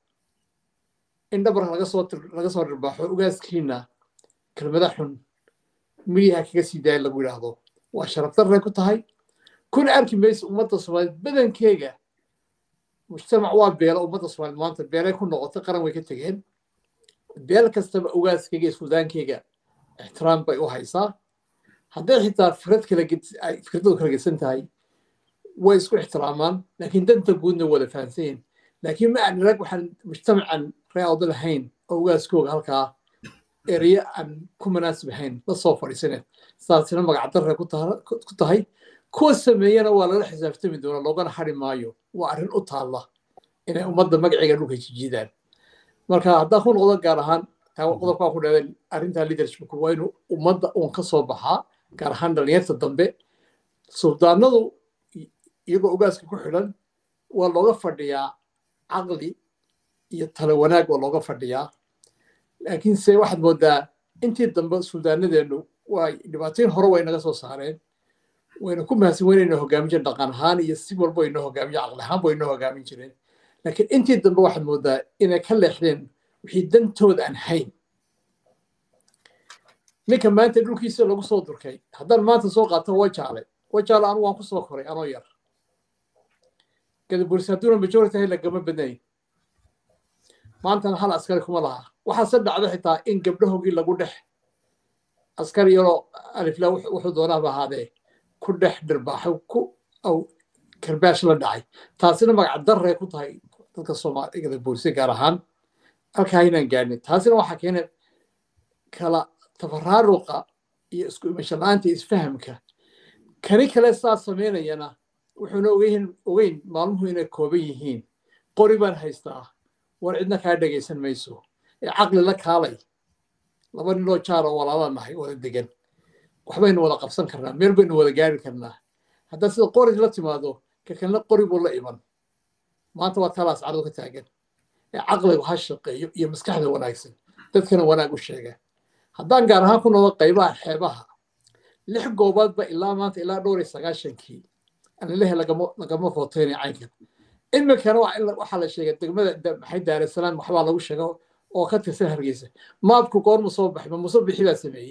in dhabarka laga soo laga soo dhirbaaxo ugaaskiina kelmada xun midiyaha kaga sii daaya lagu yidhaahdo waa sharaf darray ku tahay kuna arki maysa ummadda soomaaliyeed badankeega mujtamac waa beelo ummadda soomaaliyeed maanta beelay ku noqotay qaran way ka tegeen beel kastaba ugaaskeyga iyo suudaankeyga ixtiraam bay u haysaa hadday xitaa fikrad kala fikradoodu kala gedsan tahay way isku ixtiraamaan laakiin danta guudna wada fahamsan yihin laakiin ma aan rag waxaan mujtamacan reeawda lahayn oo ugaaskooga halkaa ereye aan ku manaasib ahayn la soo fadhiisaneed saasina magacdarre ku tahay kuwa sameeyana waa lala xisaabtami doona loogana hari maayo waa arrin u taalla inay ummadda magaceega dhulka jijiidaan marka haddaan ku noqdo gaar ahaan qodobkaa ku dheeday arrintaa leadershipku waa inuu ummadda uun ka soo baxaa gaar ahaan dhalinyarta dambe suldaanadu iyagoo ugaaska ku xidhan waa looga fadhiyaa caqli iyo talo wanaag waa looga fadhiyaa laakiinse waxaad moodaa intii dambe suldaanadeennu waa dhibaatooyin hore way naga soo saareen wayna ku mahadsan weynayna hogaamin jireen dhaqan ahaan iyo si walba waynoo hogaamiyo caqli ahaan ba waynoo hogaamin jireen laakiin intii dambe waxaad moodaa inay ka leexdeen wixii dantooda aan hayn ninka maanta dhulkiisa lagu soo durkay haddaan maanta soo qaato wajaale wajaale anu waan ku soo koray anoo yar gadabursi hadduuna majority ahay lagama badnayn maantana hal askari kuma laha waxaase dhacda xitaa in gabdhahoogii lagu dhex askari yaroo alifla wuxuu doonaaba ahaadee ku dhex dhirbaaxay ku aw karbaash la dhacay taasina magac darray ku tahay dadka soomaali gadabursi gaar ahaan halkaa inaan gaadhin taasina waxaa keenay kala tafaraaruqa iyo isku imasho la-aanta isfahamka kani kale saas samaynayana wuxuuna ogeyn ogeyn maalmuhu inay kooban yihiin qori baan haystaa war cidna kaa dhegaysan mayso ee caqli la kaalay laba ninoo jaaroo walaala nahay wada degan waxbaynu wada qabsan karnaa meel baynu wada gaari karnaa haddaa sida qori la timaado ka kalena qori buu la iman maanta waa talaas cardo ka taagan ee caqligu ha shaqeeyo iyo maskaxda wanaagsan dadkana wanaag u sheega haddaan gaar ahaan ku noqdo qaybaha xeebaha lix goobaadba ilaa maanta ilaa dhowr iyo sagaashankii anilehe lagama footeynay caynkan iminkana waxaa la sheegay degmada maxay daarasalaam waxbaa lagu sheega oo ka tirsan hargeysa maabku goormu soo baxay ma muso bixi baa sameeyey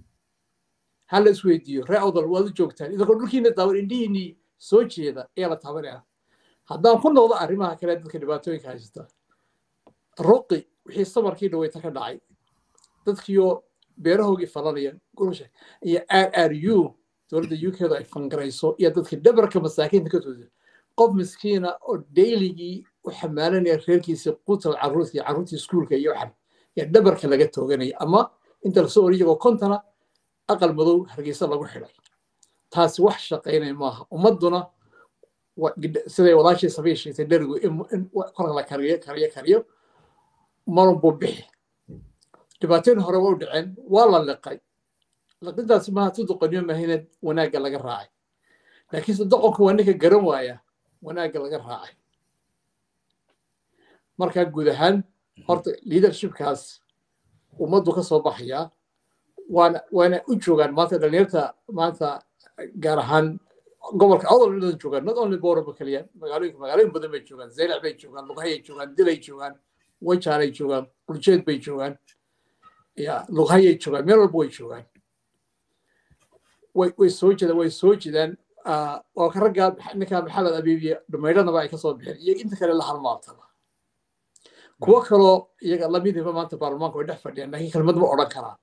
ha la isweydiiyo ree odol waad u joogtaan idinkoo dhulkiina daawan indhihiinii soo jeeda ayaa la taabanaya haddaan ku noqdo arrimaha kale dadka dhibaatooyinka haysta ruqi wixii samarkii dhaweyta ka dhacay dadkiioo beerahoogii falanaya gurusha iyo r r u dowladda u kedu ay fangarayso iyo dadkii dhabarka masaakiinta ka toosa qof miskiina oo dayligii u xamaalanaya reerkiisii qutal carruurtii carruurtii iskuulka iyo waxan yaa dhabarka laga tooganaya ama inta lasoo ori iyagoo kontana aqal madow hargeysa lagu xidhay taasi wax shaqaynaya maaha ummadduna siday walaashii sabiy sheegtay dherigu in kolka la kariyo kariyo kariyo marun buu bixi dhibaatooyin hore waa u dhaceen waa la liqay liqintaasi maaha tu doqoniyo mahayna wanaagga laga raacay laakiinse doqonka waa ninka garan waaya wanaagga laga raacay markaa guud ahaan horta leadershipkaas ummaddu ka soo baxayaa waana waana u joogaan maanta dhalinyarta maanta gaar ahaan gobolka odol dhan joogaan not only boraba keliya magaalooyinka magaalooyin badan bay joogaan zeylac bay joogaan lughayay joogaan dilay joogaan wajaalay joogaan quljeed bay joogaan ya lughayay joogaan meel walba way joogaan way way soo jeedaan way soo jeedaan oo ka raggaa ninkaa maxamed abiibiye dhumaydhanaba ay ka soo bixeen iyo inta kale la halmaartaba kuwo kaloo iyaga lamidiba maanta baarlamaanka way dhex fadhiyaan laakiin kelmad ma odhan karaan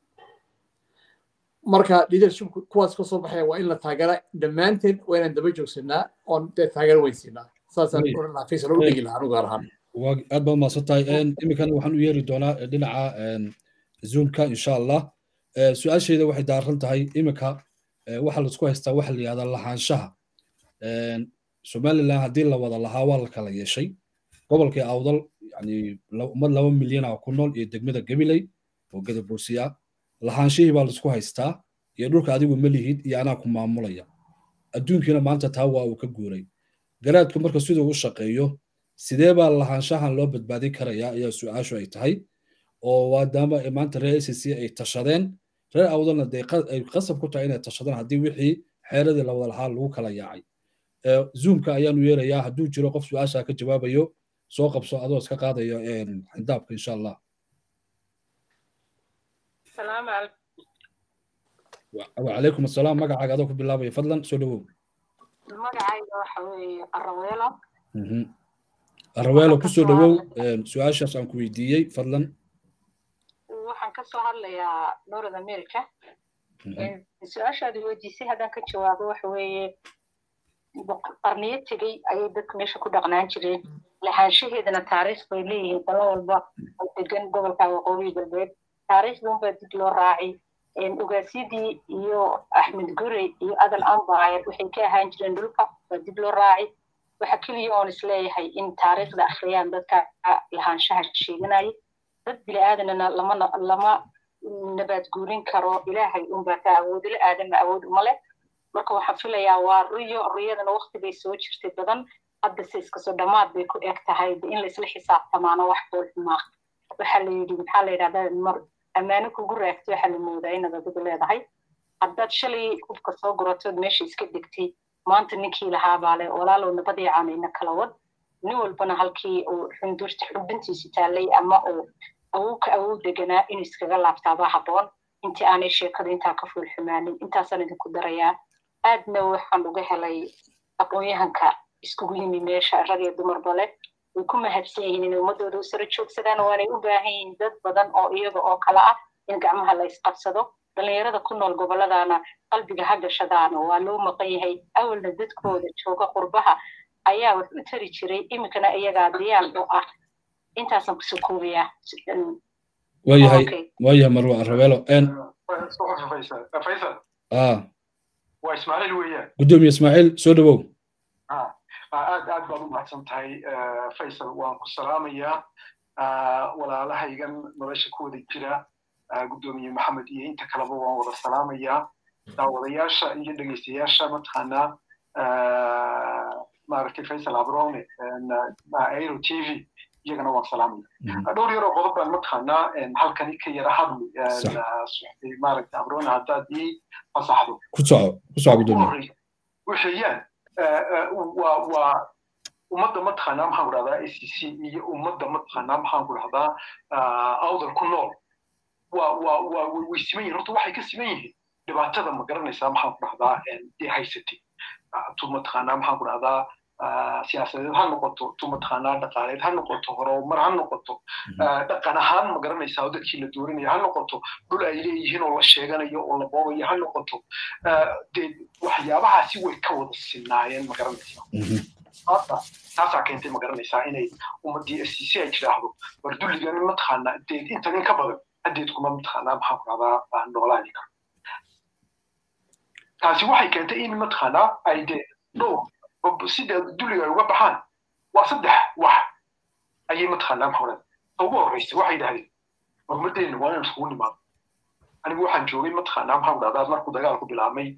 marka leadership kuwaas ka soo baxaya waa in la taageera dhammaanteen waa inaan daba joogsanaa oon dee taageero weynsiinaa saasaan odhan lahaa faysal u dhigi lahaa anu gaar ahaan aad baad mahadsan tahay iminkana waxaan u yeeri doonaa dhinaca zoomka insha allah su-aasheeda waxay daaran tahay iminka waxa laisku haystaa waxa la yihahdaa lahaanshaha somaliland haddii la wada lahaa waa la kala yeeshay gobolkii awdal yani ummad laba milyan ah ku nool iyo degmada gabiley oo gadaboosiya lahaanshihii baa laisku haystaa iyo dhulka adigu ma lihid iyo anaa ku maamulaya adduunkiina maanta taa waa uu ka guuray garaadku marka siduu u shaqeeyo sidee baa lahaanshahan loo badbaadin karayaa ayaa su-aashu ay tahay oo waadaama maanta reer acc ay tashadeen reer awdalna dee ay qasab ku tahay inay tashadaan haddii wixii xeeradii la wada lahaa lagu kala yaacay zoomka ayaanu yeerayaa hadduu jiro qof su-aasha ka jawaabayo soo qabso adoo iska qaadayo xindaabka insha allah wacalaykum asalaam magacaaga adoo ku bilaabaya fadlan soo dhawow magacayga waxa weeye araweelo araweelo kusoo dhawow su-aashaas aan ku weydiiyey fadlan waxaan ka soo hadlayaa north america su-aashaadi weydiisay haddaan ka jawaabo waxa weeye qarniyo tegey ayay dadka meesha ku dhaqnaan jireen lahaanshaheedana taariikh bay leeyihiin dalo walba oo degan gobolka waqooyi galbeed taariikhduunbaa dib loo raacay ogaasyadii iyo axmed gure iyo adal ambayr waxay ka ahaan jireen dhulka baa dib loo raacay waxa keliya oon isleeyahay in taariikhda akhriyaan dadka lahaanshaha sheeganaya dad bini aadanana lama lama nabaad guurin karo ilaahay unbaa ka awoodila aadama awood uma leh marka waxaan filayaa waa riyo riyadana waqti bay soo jirtay badan hadda se iskasoo dhammaad bay ku eg tahay in laisla xisaabtamaano wax boolxumaa waxaa la yidhi maxaa la yidhahdaa mar ammaano kugu raagtay waxaa la moodaa inaad adigu leedahay haddaad shalay hubka soo guratood meesha iska degtay maanta ninkii lahaabaa le walaalow nabadii caanayna kala wad nin walbana halkii uu xundurta xubintiisi taallay ama uu awowka awow deganaa inuu iskaga laabtaabaa habboon intii aanay sheekadu intaa ka fuulxumaanin intaasaan idinku darayaa aadna waxaan uga helay aqoon-yahanka iskugu yimi meesha rag iyo dumarba leh way ku mahadsan yihiin inay ummadooda u sara joogsadaan waanay u baahan yihiin dad badan oo iyaga oo kale ah in gacmaha la isqabsado dhallinyarada ku nool gobolladana qalbiga ha gashadaana waa loo maqan yahay awalna dadkooda jooga qurbaha ayaa wax u tari jiray iminkana iyagaa diyaar u ah intaasaan kusoo koobayaa waayahay waayahay marwa rabeelo faysal waa ismaaciil weeyaan gudoomiye ismaaciil soo dhawow aad aad baad u mahadsan tahay faysal waan ku salaamayaa walaalahaygan nolosha ku wada jira gudoomiye maxamed iyo inta kaleba waan wada salaamayaa daawadayaasha iyo dhegeystayaasha mataqaanaa maaragtay faysal abrone aero t v iyagana waan salaamaya dhowr yaroo qodob baan mataqaanaa halkani ka yara hadli maaragtay abrone haddaad ii fasaxdo ku soco ku soco gudoomiye waxeeyaan waa waa ummadda mataqaanaa maxaan ku dhahdaa a c c iyo ummadda mataqaanaa maxaan ku dhahdaa awdal ku nool waa waa waa way siman yihin horta waxay ka siman yihiin dhibaatada ma garanaysaa maxaan ku dhahdaa ee haysatay tu mataqaanaa maxaan ku dhahdaa siyaasadeed ha noqoto tu mataqaanaa dhaqaaleed ha noqoto horumar ha noqoto dhaqan ahaan ma garanaysaa oo dadkii la doorinaya ha noqoto dhul ay leeyihiin oo la sheeganayo oo la boobayo ha noqoto dee waxyaabahaasi way ka wada sinaayeen ma garanaysaa hadda taasaa keentay ma garanaysaa inay ummaddii f c c ay tidhaahdo war dulligan mataqaanaa dee intan in ka badan haddeed kuma mataqaanaa maxaan ku dhahdaa noolaani karo taasi waxay keentay in mataqaanaa ay dee dhowr sida dulliga ay uga baxaan waa saddex wax ayay mataqaanaa maxaa odhan ta ugu horreysa waxay yidhahdeen hormadeenna waa inaan isugu nimaado anigu waxaan joogay mataqaanaa maxaan dhahdaa markuu dagaalku bilaabmay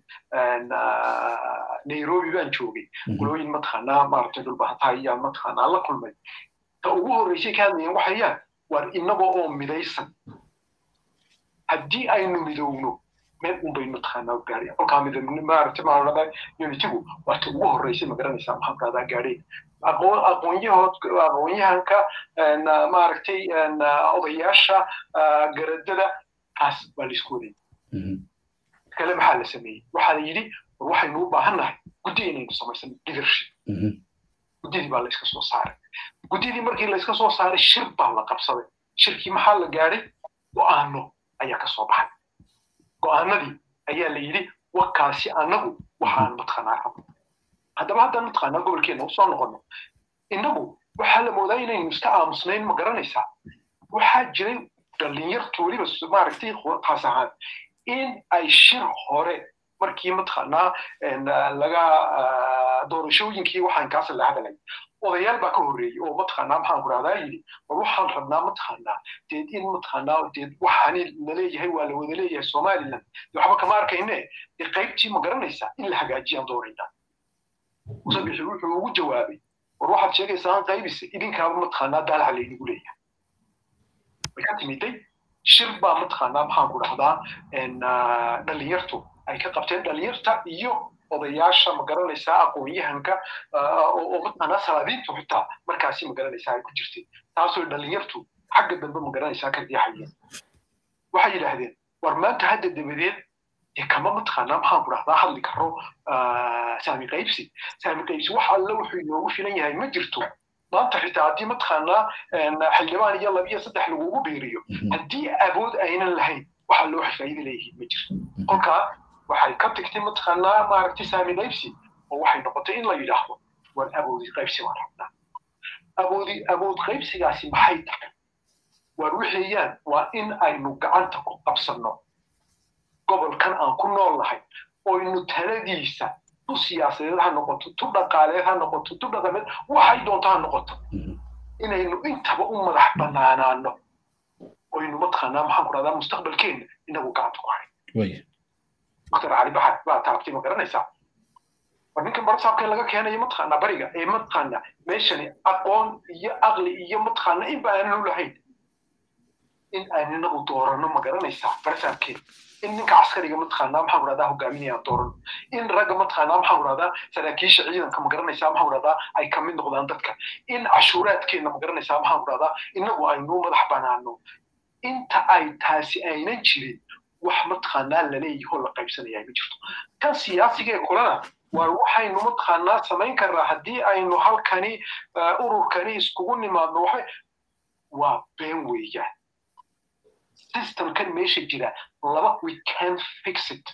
nairobi baan joogay qolooyin mataqaanaa maaragtay dhulbahataa ayaan mataqaanaa la kulmay ta ugu horreysay ka hadlayeen waxayaan waar inagoo oo midaysan haddii aynu midowno meel un baynu mataqaanaa gaadhay kolkaa midabni maaragtay maa dhahdaa unitigu waa ta ugu horreysay ma garanaysaa maxaan dhahdaa gaadhay aqoon aqoonyahood aqoonyahanka maaragtay odayaasha garadada taas baa la isku wadayay kale maxaa la sameeyey waxaa la yidhi war waxaynu u baahan nahay guddi inaynu samaysano leadership guddidii baa la iska soo saaray guddidii markii la iska soo saaray shir baa la qabsaday shirkii maxaa la gaadhay go'aano ayaa ka soo baxay go'aanadii ayaa la yidhi wakaasi annagu waxaan mataqaanaa rabno haddaba haddaan mataqaanaa gobolkeena usoo noqono innagu waxaa la moodaa inaynu iska aamusnayn ma garanaysaa waxaa jiray dhalinyartu weliba maaragtay taas ahaan in ay shir hore markii mataqaanaa laga doorashooyinkii waxaan kaas la hadalay odayaal baa ka horreeyey oo mataqaanaa maxaan ku rahdaa yidhi war waxaan rabnaa mataqaanaa deed in mataqaanaa deed waxaani laleeyahay waa la wada leeyahay somaliland de waxba kama arkayne dee qaybtii ma garanaysaa in la hagaajiyaan doonaynaa musabixi wuxuu ugu jawaabay war waxaad sheegaysaa qaybise idinkaaba mataqaanaa daalaha laydigu leeyahay way ka timiday shir baa mataqaanaa maxaan ku dhahdaa dhalinyartu ay ka qabteen dhalinyarta iyo odayaasha ma garanaysaa aqoon-yahanka oo mataqaanaa salaadiintu xitaa markaasi ma garanaysaa ay ku jirtay taasoo dhalinyartu xagga dambe ma garanaysaa ka riixayeen waxay yidhaahdeen war maanta hadda dabadeed dee kama mataqaanaa maxaan ku dhahdaa hadli karo saami qaybsi saami qaybsi wax alle wuxuu inoogu filan yahay ma jirto maanta xitaa haddii mataqaanaa xildhibaan iyo laba iyo saddex lagugu biiriyo haddii awood aynan lahayn waxa loo faa'iida leeyihiin ma jirto kolkaa waxay ka tagtay mataqaanaa maaragtay saami qaybsi oo waxay noqotay in la yidhaahdo war awoodi qaybsi waan rabnaa awoodi awood qaybsigaasi maxay tahay war wixeeyaan waa in aynu gacanta ku qabsanno gobolkan aan ku nool nahay oynu taladiisa tu siyaasadeed ha noqoto tu dhaqaaleed ha noqoto tu dhaqameed waxay doonto ha noqoto inaynu intaba u madax banaanaano oynu mataqaanaa maxaan ku dhahdaa mustaqbalkeenna inagu gacanta ku hayn dr cali baxar baa taabtay ma garanaysaa war ninkan barasaabkee laga keenayo mataqaanaa bariga ee mataqaanaa meeshani aqoon iyo aqli iyo mataqaanaa inba aananu lahayn in aan inagu dooranno ma garanaysaa barasaabkeen in ninka caskariga mataqaanaa maxaan dhahdaa hogaaminayaan dooran in ragga mataqaanaa maxaan dhahdaa saraakiisha ciidanka ma garanaysaa maxaan dhahdaa ay ka mid noqdaan dadka in cashuuraadkeenna ma garanaysaa maxaan dhahdaa inagu aynu madax banaano inta ay taasi aynan jirin wax mataqaanaa laleeyaho la qaybsanayaa ma jirto kan siyaasiga ee kulana war waxaynu mataqaanaa samayn karnaa haddii aynu halkani ururkani iskugu nimaadno waxay waa been weeyaan systemkan meesha jira laba we can fix it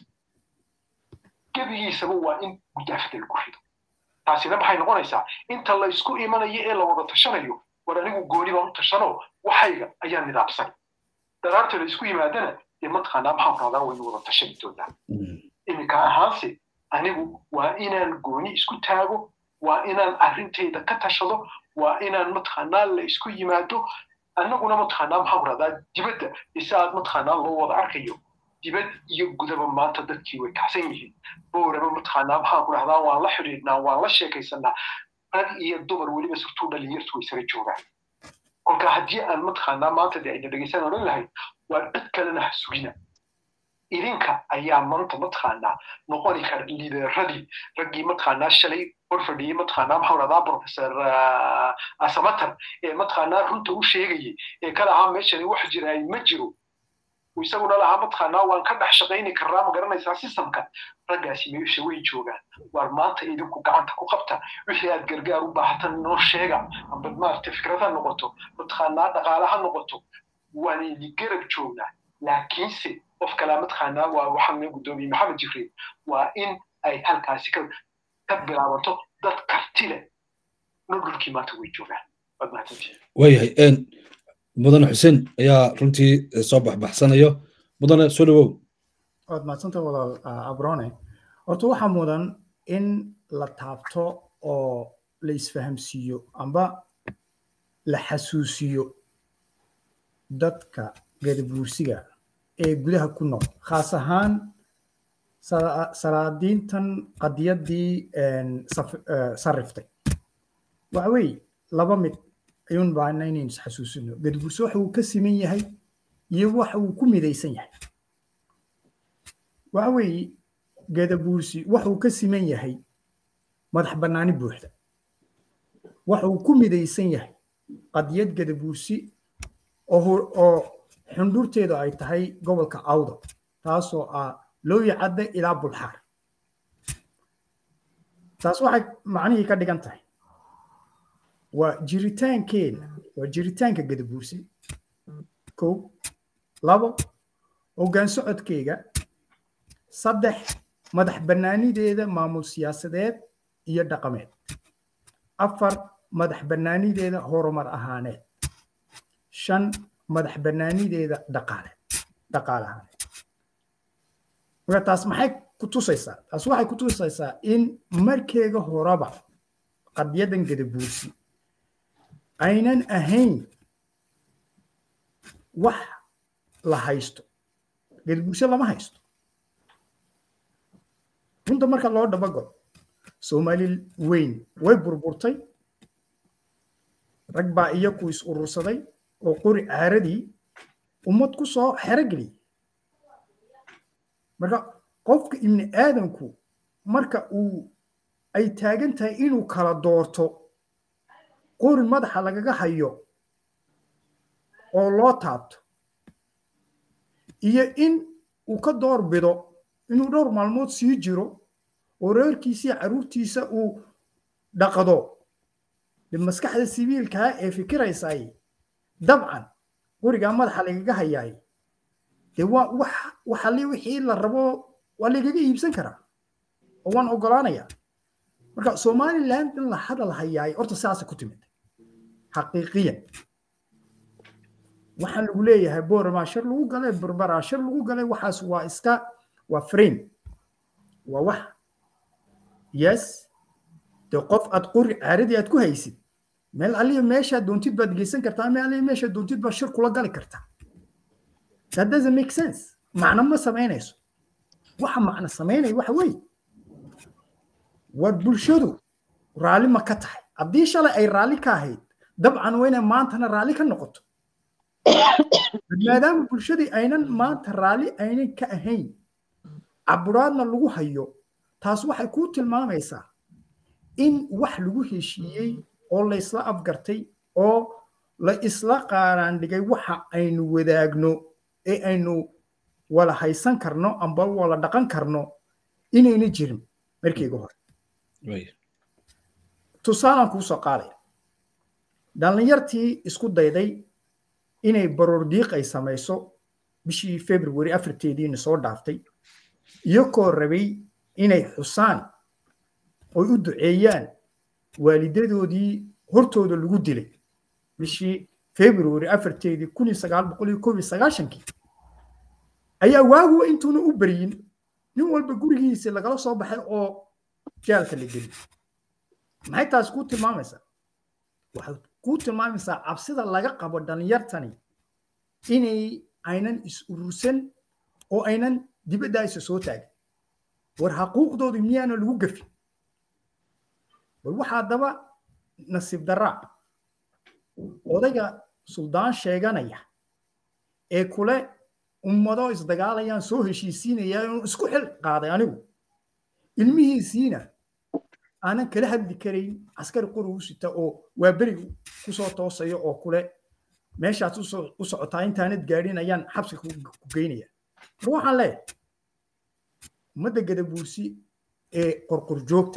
gebigiisaba waa in gudaafada lagu rido taasina maxay noqonaysaa inta la isku imanayo ee la wada tashanayo war anigu gooni baan u tashano waxayga ayaa nidaamsan daraarta la isku yimaadana dee mataqaanaa maxaan radaa waynu wada tashani doonaa iminka ahaanse anigu waa inaan gooni isku taago waa inaan arrintayda ka tashado waa inaan mataqaanaa la isku yimaado annaguna mataqaanaa maxaan radaa dibadda isaad mataqaanaa loo wada arkayo dibad iyo gudaba maanta dadkii way kacsan yihiin booraba mataqaanaa maxaan ku dhahdaa waan la xidhiidhnaa waan la sheekaysanaa rag iyo dumar weliba surtuu dhalinyartu way sara joogaan kolka haddii aan mataqaanaa maanta dee ayna dhegaysan odhan lahayd waa cid kalena ha sugina idinka ayaa maanta mataqaanaa noqoni kara liideeradii raggii mataqaanaa shalay hor fadhiyey mataqaanaa maxaan dhahdaa professor asamatar ee mataqaanaa runta u sheegayay ee ka lahaa meeshani wax jiraay ma jiro isaguna lahaa mataqaanaa waan ka dhex shaqayni karnaa ma garanaysaa systemka raggaasi meesha way joogaan waar maanta idinku gacanta ku qabta wixii aad gargaar u baahatan noo sheega amba maaragta fikrad ha noqoto mataqaanaa dhaqaale ha noqoto waan idin garab joognaa laakiinse qof kalaa mataqaanaa waa waxaan guddoomiye maxamed jibriil waa in ay halkaasi ka ka bilaabato dad karti leh dhulkii maanta way joogaan waad mahadsantihin waayahay mudane xuseen ayaa runtii soo baxbaxsanayo mudane soo dhawow waad mahadsanta walaal abrone horta waxaa mudan in la taabto oo la isfahamsiiyo amba la xasuusiyo dadka gadabuursiga ee gudaha ku nool khaas ahaan salaadiintan qadiyaddii sarriftay waxa weeye laba mid ayuun baana inaynu isxasuusino gadabuursi waxa uu ka siman yahay iyo waxa uu ku midaysan yahay waxa weeye gadabuursi waxa uu ka siman yahay madax bannaani buuxda waxa uu ku midaysan yahay qadiyad gadabuursi oo xundhurteedu ay tahay gobolka awdo taasoo ah looyi cadde ilaa bulxaar taas waxay macnihii ka dhigan tahay waa jiritaankeenna waa jiritaanka gadabuursi kow labo hoggaan socodkeyga saddex madax bannaanideeda maamul siyaasadeed iyo dhaqameed afar madax bannaanideeda horumar ahaaneed shan madax bannaanideeda dhaqaale dhaqaale ahaaneed marka taas maxay ku tusaysaa taas waxay ku tusaysaa in markeega horeba qadyadan gadabuursi aynan ahayn wax la haysto gadabuursi lama haysto runta marka loo dabagalo soomaali weyn way burburtay rag baa iyaku is urursaday oo qori caaradii ummad ku soo xerogeliyay marka qofka ibni aadamku marka uu ay taagan tahay inuu kala doorto qori madaxa lagaga hayo oo loo taabto iyo in uu ka door bido inuu dhowr maalmood sii jiro oo reerkiisiiyo carruurtiisa uu dhaqdo de maskaxda sibiilkaa ee fikiraysay dabcan qorigaa madaxa lagaga hayaay dee waa wax waxali wixii la rabo waa lagaga iibsan karaa oo waan ogolaanayaa marka somaliland in la hadal hayaay horta sidaasa ku timid xaqiiqiyan waxaan lagu leeyahay boorama shir lagu galay berbera shir lagu galay waxaas waa iska waa frame waa wax yes dee qof aad qori caaradii aad ku haysid meel aliya meeshaad doontid baad geysan kartaa meel aliya meeshaad doontid baad shir kula gali kartaa that doesn't make sense macno ma samaynayso waxa macno samaynaya waxa weeye war bulshadu raalli ma ka tahay haddii shalay ay raalli ka ahayd dabcan waa inay maantana raalli ka noqoto maadaama bulshadii aynan maanta raalli aynan ka ahayn caburaadna lagu hayo taas waxay kuu tilmaamaysaa in wax lagu heshiiyey oo la isla afgartay oo la isla qaaraan dhigay waxa aynu wadaagno ee aynu wala haysan karno amba wala dhaqan karno inayna jirin markayga hore tusaalaan kuusoo qaadaya dhallinyartii isku dayday inay baroordiiq ay samayso bishii february afarteediina soo dhaaftay iyakoo rabay inay xusaan oy u duceeyaan waalidadoodii hortooda lagu dilay bishii february afarteedii kun iyo sagaal boqol iyo koob iyo sagaashankii ayaa waaguwa intuuna u beryin nin walba gurigiisa lagala soo baxay oo jaalka la geliy maxay taas kuu tilmaamaysaa waxay kuu tilmaamaysaa cabsida laga qabo dhallinyartani inay aynan is urursan oo aynan dibadda isa soo taagin war xaquuqdoodu miyaana lagu gafin bal waxaa daba nasiib daraa odayga suldaan sheeganaya ee kule ummado isdagaalayaan soo heshiisiinaya inuu isku xil qaaday anigu ilmihiisiina aanan kala hadli karayn askari qori u sita oo waa beri kusoo toosayo oo kule meeshaas u socotaa intaanad gaadhin ayaan xabsiga ku geynaya mar waxaan leeyahay ummadda gadabuursi ee qorqorjoogta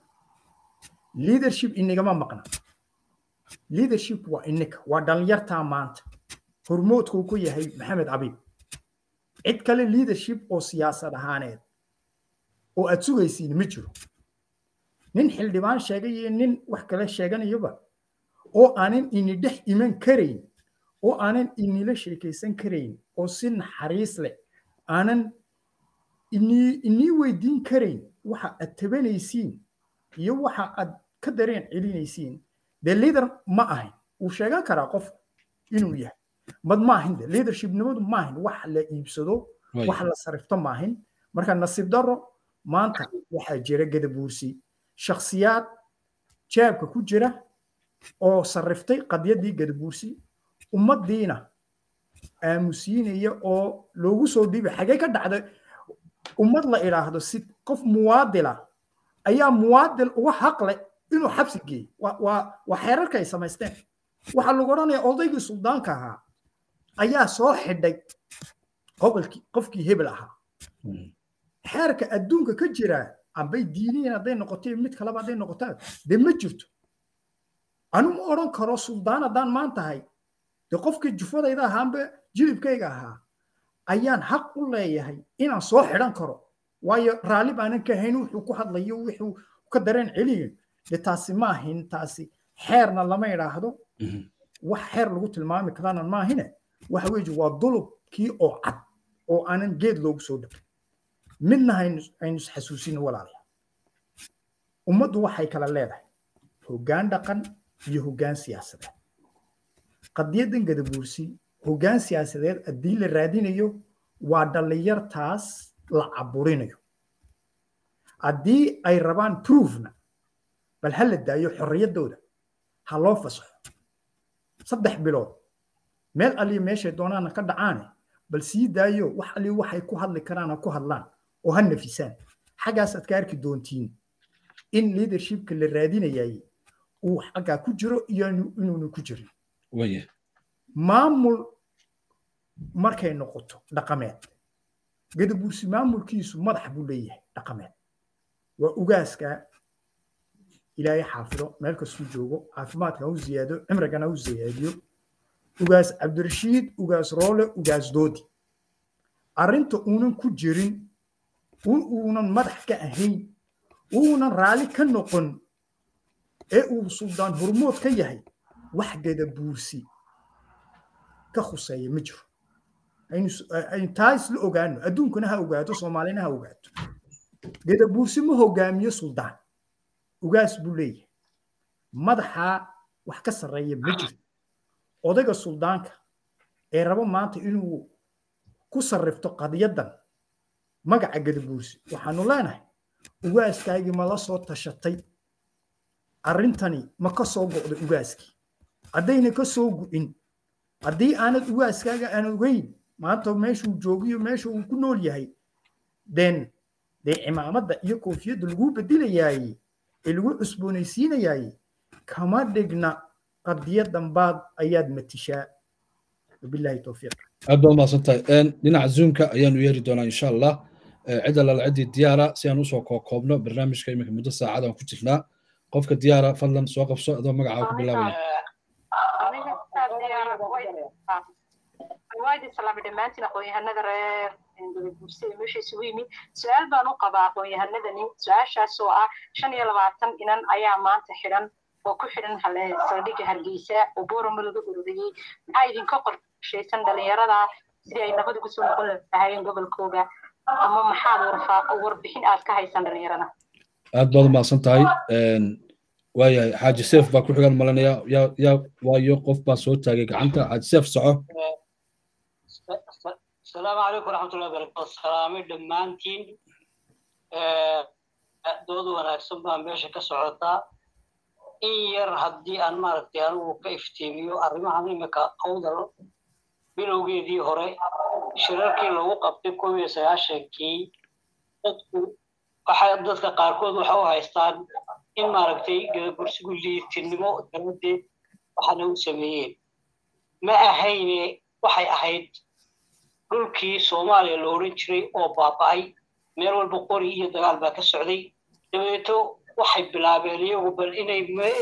leadership inagama maqna leadership waa ininka waa dhallinyartaa maanta hormoodkuu ku yahay maxamed abiib cid kale leadership oo siyaasad ahaaneed oo aad sugaysiin ma jiro nin xildhibaan sheegay iyo nin wax kale sheeganayaba oo aanan ini dhex iman karayn oo aanan inila sheekaysan karayn oo si naxariis leh aanan inii weydiin karayn waxa aad tabanaysiin iyo waxa aad ka dareen celinaysiin dee leader ma ahayn wuu sheegan karaa qofku inuu yahay mad maahin de leadershipnimadu maahin wax la iibsado wax la sarifto maahin marka nasiib daro maanta waxaa jira gadabuursi shakhsiyaad jaabka ku jira oo sarriftay qadyaddii gadabuursi ummaddiina aamusiinaya oo loogu soo dhiibay xagee ka dhacday ummad la idhaahdo si qof muwaadila ayaa muwaadil uga haqle inuu xabsi geeyo waa xeerarka ay samaysteen waxaa lagu odhanaya odaygii suldaanka ahaa ayaa soo xidhay gobolkii qofkii hebel ahaa xeerka adduunka ka jira ambay diiniyan hadday noqotay mid kaleba hadday noqotaan dee ma jirto anu ma odhan karo suldaan haddaan maan tahay dee qofkii jufadayda ahaa amba jilibkayga ahaa ayaan xaq u leeyahay inaan soo xidhan karo waayo raalli baanan ka ahayn wuxuu ku hadlayo wuxuu ka dareen celiyo dee taasi ma ahin taasi xeerna lama idhaahdo wax xeer lagu tilmaami karana maahine waxa weeye waa dulubkii oo cad oo aanan geed loogu soo dhaqin midna aynu isxasuusino walaalayaal ummaddu waxay kala leedahay hoggaan dhaqan iyo hoggaan siyaasadeed qadiyaddan gadabuursi hoggaan siyaasadeed haddii la raadinayo waa dhallinyartaas la caburinayo haddii ay rabaan proofna bal ha la daayo xorriyaddooda ha loo fasaxo saddex bilood meel aliyo meeshay doonaana ka dhacaane bal sii daayo wax aliyo waxay ku hadli karaan ha ku hadlaan oo ha nafisaan xaggaasaad ka arki doontiin in leadershipka la raadinayay uu xaggaa ku jiro iyo inuuna ku jirin maamul markay noqoto dhaqameed gadabuursi maamulkiisu madax buu leeyahay dhaqameed waa ugaaska ilaahay xaafido meel kastuu joogo caafimaadka ha u ziyaado cimrigana ha u ziyaadiyo ugaas cabdirashiid ugaas roole ugaas doodi arrinta uunan ku jirin uunan madax ka ahayn uunan raalli ka noqon ee uu suldaan hormood ka yahay wax gadabuursi ka khuseeya ma jiro aynu taa isla ogaano adduunkuna ha ogaato soomaalina ha ogaato gadabuursi ma hogaamiyo suldaan ugaas buu leeyahay madaxaa wax ka sarreeya ma jirto odayga suldaanka ee rabo maanta inuu ku sarrifto qadiyaddan magaca gadabuursi waxaanu leenahay ugaaskaagii ma la soo tashatay arrintani ma ka soo go'da ugaaskii haddayna ka soo gu'in haddii aanad ugaaskaaga aan ogeyn maanta meeshuu joogiyo meesha uu ku nool yahay den dee cimaamadda iyo koofiyadda laguu bedelayaayey ee lagu cusboonaysiinayaayey kama dhigna qadiyadan baad ayaad matishaa wabillahi towfiiq aad baad mahadsantahay dhinaca zoomka ayaanu yeeri doonaa insha allah cidda lala ciddii diyaara si aan usoo koobno barnaamijka iminka muddo saacad aan ku jirnaa qofka diyaara fadlan soo qabso adoo magacaa ku bilaabaya waadi salaamay dhammaantiin aqoon-yahanada reer gadaguurse ee meesha isugu yimid su-aal baan u qabaa aqoon-yahanadani su-aashaas oo ah shan iyo labaatan inan ayaa maanta xidhan oo ku xidhan saldhigga hargeysa oo boorama laga ururiyey maxaa idinka qorshaysan dhalinyarada sidii ay nabad ugu soo noqon lahaayeen gobolkooga ama maxaad warbixin aad ka haysan dhalinyarada aad baad umahadsan tahay waayahay xaaji seef baa ku xigan malanaya yaa yaa waayo qof baa soo taagay gacanta xaaji seef soco السلام عليكم ورحمة الله وبركاته السلام دمانتين دود وناكسن بان ميشا كسعوتا إن ير هدي أن ماركتي أنو كإفتيميو أرمى إمكا أودر bilowgeedii hore shirarkii lagu qabtay koob iyo sagaashankii dadku waxay dadka qaarkood waxa u haystaan in maaragtay gadabursigu liitinimo daradeed waxaana u sameeyeen ma ahayne waxay ahayd dhulkii soomaaliya la odhan jiray oo baaba'ay meel walba qori iyo dagaal baa ka socday dabeeto waxay bilaabeen iyagu bal inay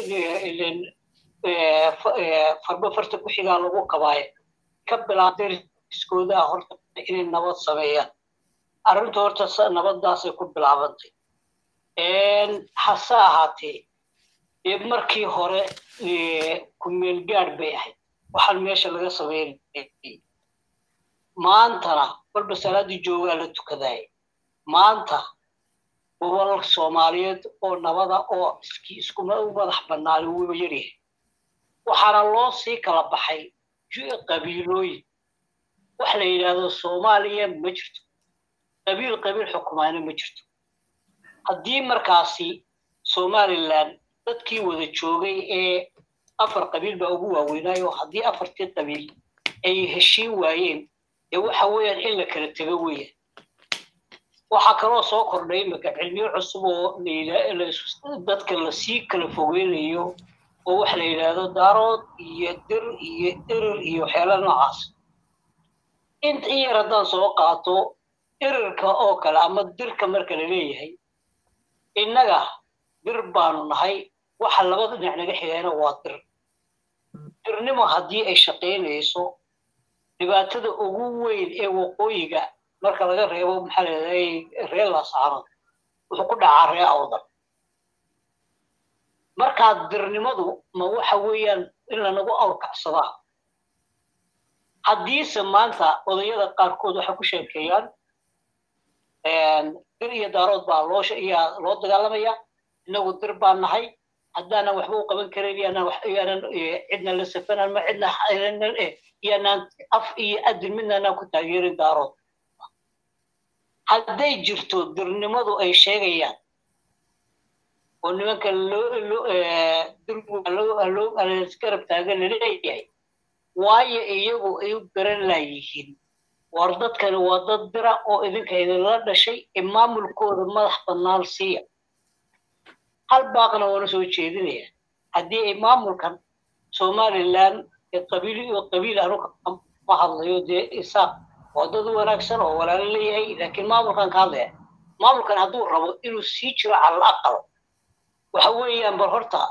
farba farta ku xigaa lagu qabaayo ka bilaabtay riskoodaa horta inay nabad sameeyaan arrinta horta nabaddaasay ku bilaabantay hase ahaatee dee markii hore kumeel gaadh bay ahayd waxaan meesha laga sameynay maantana walba salaaddii joogaa la tukadaaya maanta gobol soomaaliyeed oo nabada oo iski iskuma u madax bannaan wuuba yaryahay waxaana loo sii kala baxay qabiilooyin wax la yidhaahdo soomaaliya ma jirto qabiil qabiil xukumaana ma jirto haddii markaasi somalilan dadkii wada joogay ee afar qabiil baa ugu waaweynaayo haddii afartii qabiil ay heshiin waayeen dee waxa weeyaan in la kala tego weeyaan waxaa kaloo soo kordhay imika cilmiyo cusub oo dadka lasii kala fogeynayo oo wax la yidhaahdo daarood iyo dir iyo irir iyo waxyaala noocaas inta in yar haddaan soo qaato irirka oo kale ama dirka marka la leeyahay innaga dir baanu nahay waxa labada dhinac naga xigayna waa dir dirnimo haddii ay shaqaynayso dhibaatada ugu weyn ee waqooyiga marka laga reebo maxaa la yidhahday reer laasaanood wuxuu ku dhacaa ree awdan markaa dirnimadu ma waxa weeyaan in lanagu awrkacsadaa haddiise maanta odayada qaarkood waxay ku sheekeeyaan dir iyo daarood baa loo yaa loo dagaalamaya innagu dir baan nahay haddaanan waxba u qaban karayn yaanan yaanan cidna la safanan ma cidna yaanaan af iyo adin midnaanaan ku taageerin daarood hadday jirto dirnimadu ay sheegayaan oo nimanka dirgarab taagan laleeyahay waayo iyagu ay u garan laayihiin war dadkani waa dad dira oo idinka idinla dhashay ee maamulkooda madax bannaan siiya hal baaqna waana soo jeedinaya haddii ay maamulkan somalilan ee qabiil iyo qabiil anu ma hadlayo dee isaaq waa dad wanaagsan oo walaalo leeyahay laakiin maamulkan ka hadlaya maamulkan hadduu rabo inuu sii jiro calal aqal waxa weeyaan bal horta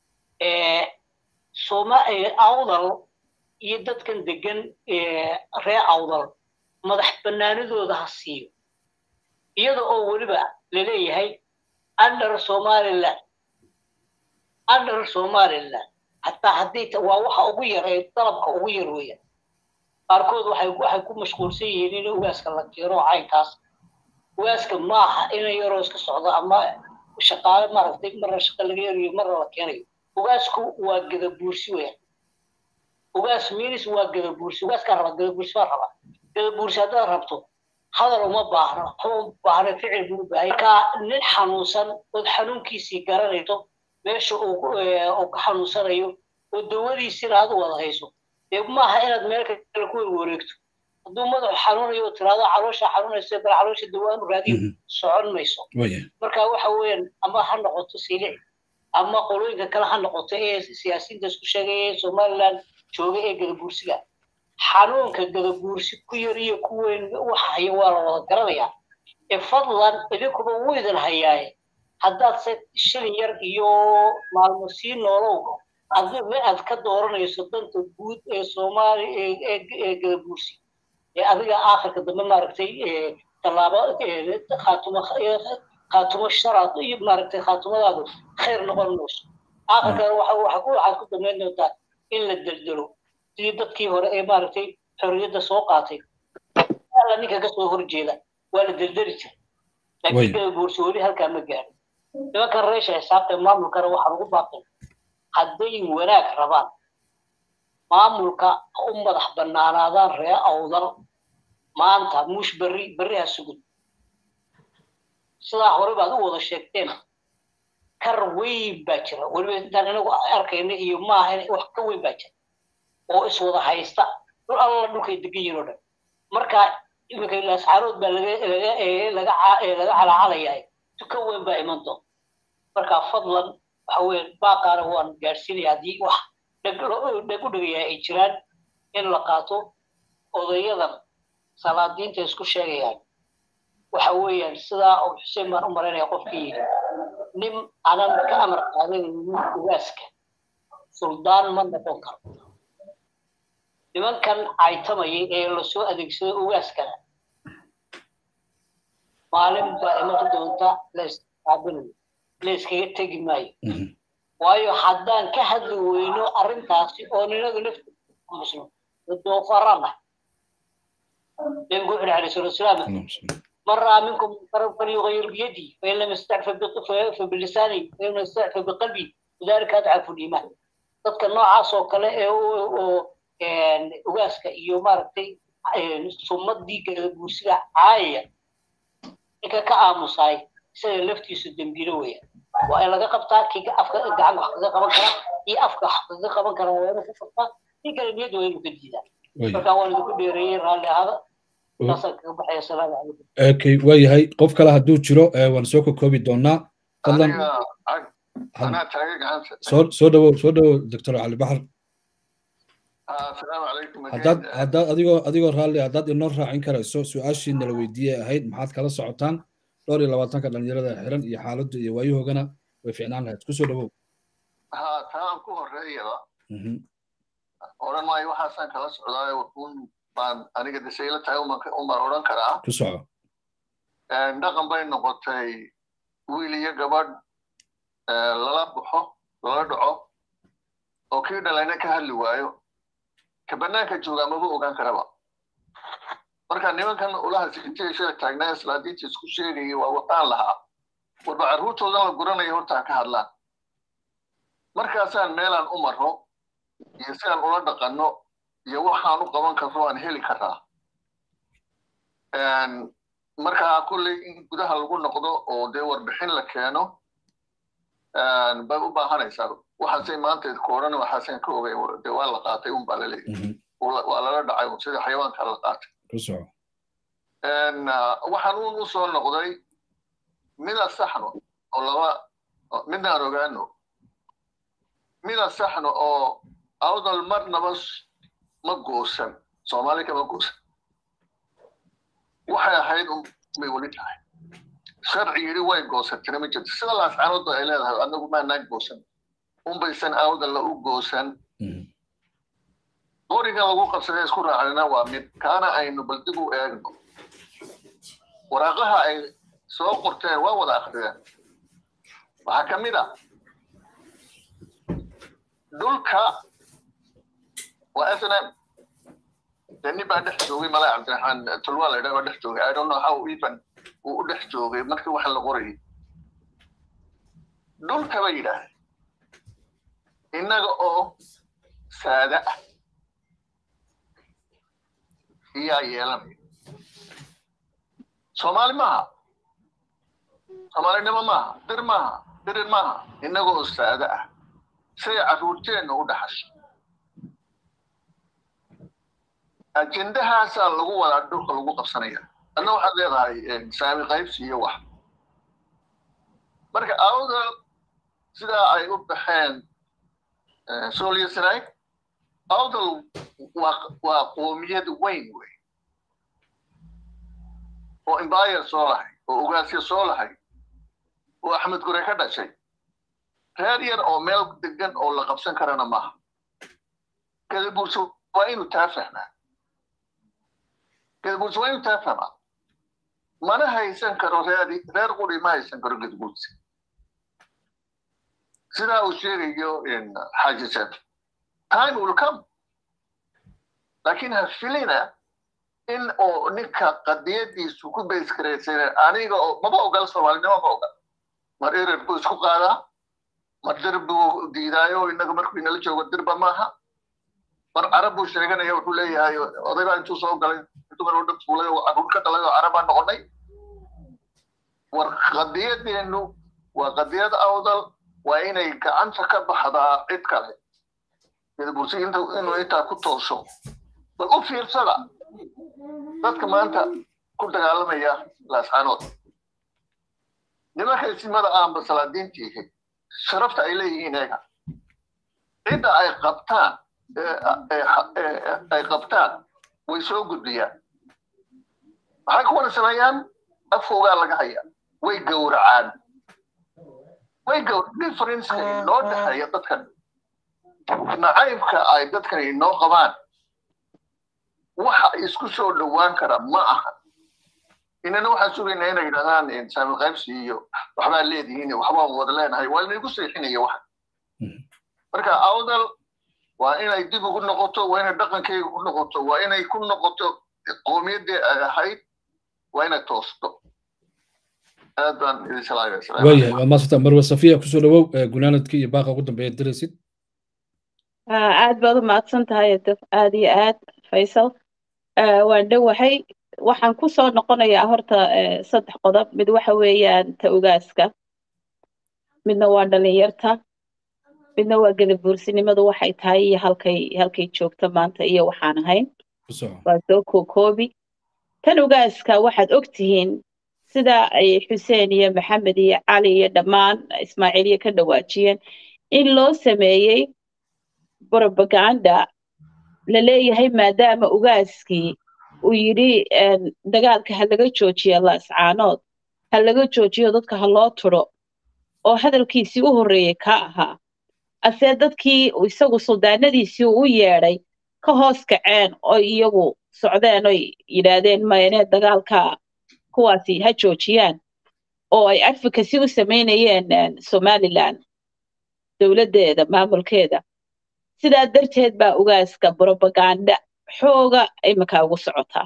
soma awdal iyo dadkan degan ree awdal madax bannaanidooda ha siiyo iyada oo weliba laleeyahay under somaliland under somaliland hataa haddii waa waxa ugu yar ee dalabka ugu yar weeyaan qaarkood waxay waxay ku mashquulsan yihiin in ugaaska la keeno caynkaas ugaaska maaha inay yaroo iska socdo ama shaqaale maaragtay marna shaqa laga yarayo marna la keenayo ugaasku waa gadabuursi weeyaan ugaas minis waa gadabuursi ugaaskaa raba gadabuursi baa raba gadabuursi haddaad rabto hadal uma baahno waxba u baahna ficil buu u baahay ka nin xanuunsan ood xanuunkiisii garanayso meesha uu ka xanuunsanayo oo dawadiisina aad u wada hayso dee maaha inaad meel kale ku wareegto hadduu madaxu xanuunayo oo tiraado caloosha xanuunaysa bal caloosha dawaanu raadiyo socon mayso marka waxa weeyaan ama ha noqoto silic ama qolooyinka kale ha noqoto ee siyaasiyiinta isku sheegaya ee somaliland jooga ee gadabuursiga xanuunka gadabuursi ku yar iyo ku weyn waxa haya waa la wada garanayaa ee fadlan idinkuba wuu idin hayaaye haddaad se shilin yar iyo maalmo sii noolow adiga aad ka dooranayso danta guud ee soomaali ee gadabuursi ee adiga aakhirka dambe maaragtay tallaabo khaatumo khaatumo sharaad iyo maaragtay khaatumadaadu khayr noqon mayso aakhirkana waxa waxaad ku damayn doontaa in la deldelo sidii dadkii hore ee maaragtay xorriyadda soo qaatay la ninka ka soo horjeeda waa la deldeli jiray laakiin gadabuursi weli halkaa ma gaadhin nimankan reesha xisaabta maamulkana waxaan ugu baaqay hadday wanaag rabaan maamulka u madax bannaanaadaan ree awdal maanta mush berri berri ha sugud sidaa hore baad u wada sheegteen kar weyn baa jira weliba intaan inagu arkayna iyo maaha wax ka weyn baa jira oo iswada haysta dhul alla dhulkay degan yihin oo dhan marka iminka laascaarood baa laga laga laga laga calaacalayaa ka weyn baa iman doonta marka fadlan waxa weeye baaqaana waan gaadhsiinaya haddii wax dheg u dhegaya ay jiraan in la qaato odayadan salaadiinta isku sheegayaan waxa weeyaan sidaa uu xuseen baan u maraynaya qofkii yidhi nin anan ka amar qaadanaynin ugaaska suldaan ma noqon karo nimankan caytamayay ee lasoo adeegsaday ugaaskana maalin baa iman doonta la isqaabinayo la iskaga tegi maayo waayo haddaan ka hadli weyno arrintaasi oo ninagu nafta muslim doofarana nabigu wuxuu alayhi salatu wasalaam من رأى منكم منكرا فليغير بيده فإن لم يستعف فبلسانه فإن لم يستعف بقلبه وذلك أضعف الإيمان dadka noocaas oo kale ee ugaaska iyo maaragtay sumadii gadabuursida caayaya ninka ka aamusaay isaga laftiisu dembiilo weeyaan waa in laga qabtaa kii afka gacan wax kaga qaban karaa iyo afka wax kaga qaban karaa waa inuu ka qabtaa kii kale niyad waa inuu ka diidaa marka waan idinku dheereeyey raalli ahada okay waayahay qof kale hadduu jiro waan soo kokoobi doonaa fadlan soo soo dhawow soo dhawow doctor cali baxar haddaad haddaad adigoo adigoo raalli haddaad inoo raacin karayso su-aashii nala weydiiyey ahayd maxaad kala socotaan dhowr iyo labaatanka dhalinyarada xiran iyo xaaladda iyo waayahoogana way ficnaan lahayd kusoo dhawow ha taan ku horeeyaba odhan maayo waxaasaan kala socdaayo wuxuun baan aniga desayla tahay umaan odhan karaa ku soco dhaqan bay noqotay wiil iyo gabadh lala baxo lala dhaco oo kii dhalayna ka hadli waayo ka bannaanka joogaa maba ogaan karaba marka nimankan ulaha sintay shala taagnaa islaadiinta isku sheegayay waa wataan lahaa warba carruurtoodan la guranaya horta ha ka hadlaan markaasaan meelaan u marro iyo sidaan ula dhaqanno iyo waxaan u qaban karno aan heli karaa markaa kulley in gudaha lagu noqdo oo dee warbixin la keeno bay u baahanaysaa waxaasay maanta ku odhan waxaasaan ka ogay dee waa la qaatay un baa la leeyahay waa lala dhacay un sida xayawaanka la qaatay waxaan uun u soo noqday mida saxno oo laba midnaan ogaano mida saxno oo awdal marnaba ma goosan soomaali kama goosan waxay ahayd unbay weli tahay sharci yidhi way goosantana ma jirto sida laascaanood ay leedahay anagu maanaan goosan unbaysan awdalla u goosan qorigan lagu qabsaday isku raacnina waa mid kaana aynu bal dib u eegno waraaqaha ay soo qorteen waa wada akhriyeen waxaa ka mid a dhulka waa snm nin baa dhex joogay malaa cabdiraxmaan tulwaa la yidhaha baa dhex joogay i don't know how even uu u dhex joogay markii waxa la qorayay dhulka bay yidhaahday innaga oo saada ah iyaa yeelanaya soomaali maaha soomaalinimo maaha dir maaha dirir maaha innaga oo saada ah say carruurteenna u dhaxasho ajendahaasaa lagu wadaa dhulka lagu qabsanaya adna waxaad leedahay saami qaybsi iyo wax marka awda sidaa ay u baxeen sooliyasanaag awdal waa qoomiyad weyn wey oo embire soo lahay oo ugaasya soo lahay oo axmed gure ka dhashay reer yar oo meel degan oo la qabsan karana maaha gadabuurse waa inuu taa fahmaa gadabuurse waa inuu taa fahmaa mana haysan karo reer reer quri ma haysan karo gadabuurse sidaa uu sheegayo xaaji sef time will come laakiin ha filina in oo ninka qadiyadiisu ku bayskaraysan aniga oo maba ogal soomaalinimo ma ogal mar erer buu isku qaadaa mar dir buu diidaayo innaga markuu inala joogo dirba maaha mar carab buu sheeganaya wuxuu leeyahay odaybaa intuu soo galay dumar oo dhan fuulay oo caruur ka dhalay oo carabaa noqonay war qadiyadeenu waa qadiyad awdal waa inay gacanta ka baxdaa cid kale gadabursi inuu intaa ku tooso bal u fiirsada dadka maanta ku dagaalamaya laascaanood nimanka isimada aanba salaadiintiihi sharafta ay leeyihiin eega cidda ay qabtaan ay qabtaan way soo gudbiyaan maxay kuwana sameeyaan afkoogaa laga hayaa way gowracaan way gowr differenceka inoo dhexeeya dadkan nacaybka ay dadkan inoo qabaan waxa isku soo dhowaan kara ma aha inana waxaan sugaynaa inay yidhahdaan saamil qaybsi iyo waxbaa leedihiin waxbaan wada leenahay waa inaygu seexinaya waxa marka awdal waa inay dib ugu noqoto waa inay dhaqankeyga ku noqoto waa inay ku noqoto qowmiyaddii ay ahayd waa inay toosto aad baan idin salaamaya waayahay waad maasanta marwe safiya kusoo dhawow gunaanadkii iyo baaqa ugu dambeeya diraysid aad baad u mahadsan tahay daf aad iyo aad faysal waan dhowahay waxaan ku soo noqonayaa horta saddex qodob mid waxa weeyaan ta ogaaska midna waa dhalinyarta midna waa gadabuursinimadu waxay tahay iyo halkay halkay joogto maanta iyo waxaan ahayn waa soo kookoobi tan ogaaska waxaad og tihiin sida ay xuseen iyo maxamed iyo cali iyo dhammaan ismaaciiliya ka dhawaajiyeen in loo sameeyey propaganda la leeyahay maadaama ogaaskii uu yidhi dagaalka ha laga joojiya laascaanood ha laga joojiyo dadka ha loo turo oo hadalkiisii u horreeyey ka ahaa asee dadkii isagu suldaanadiisii u yeedhay ka hoos kaceen oo iyagu socdeen oy yidhaahdeen mayne dagaalka kuwaasi ha joojiyaan oo ay advocacy u samaynayeen somaliland dowladdeeda maamulkeeda sidaa darteed baa ogaaska propaganda xooga iminka ugu socotaa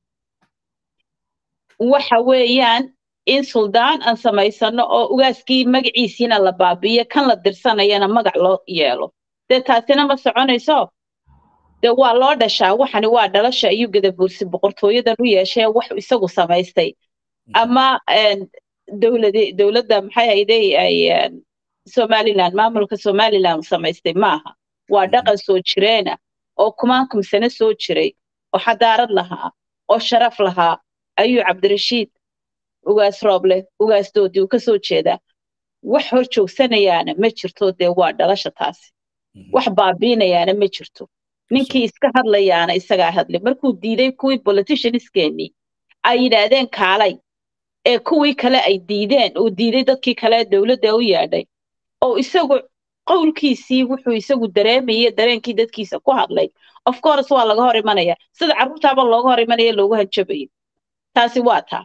waxa weeyaan in suldaan aan samaysano oo ogaaskii magaciisiina la baabi'iyo kan la dirsanayana magac loo yeelo dee taasina ma soconayso dee waa loo dhashaa waxani waa dhalasha ayuu gadabuursi boqortooyadan u yeeshee wax isagu samaystay ama dowlad dowladda maxay hayday ay somaliland maamulka somaliland samaystay maaha waa dhaqan soo jireena oo kumaankum sano soo jiray oo xadaarad lahaa oo sharaf lahaa ayuu cabdirashiid ugaas rooble ugaasdoodii uu ka soo jeedaa wax hor joogsanayaana ma jirto dee waa dhalasha taasi wax baabiinayaana ma jirto ninkii iska hadlayaana isagaa hadlay markuu diiday kuwii politicianskeenii ay yidhaahdeen kaalay ee kuwii kale ay diideen uu diiday dadkii kale dowladda u yeedhay oo isagu qowlkiisii wuxuu isagu dareemayay dareenkii dadkiisa ku hadlay of course waa laga hor imanaya sida carruurtaaba looga hor imanaya loogu hanjabayo taasi waa taa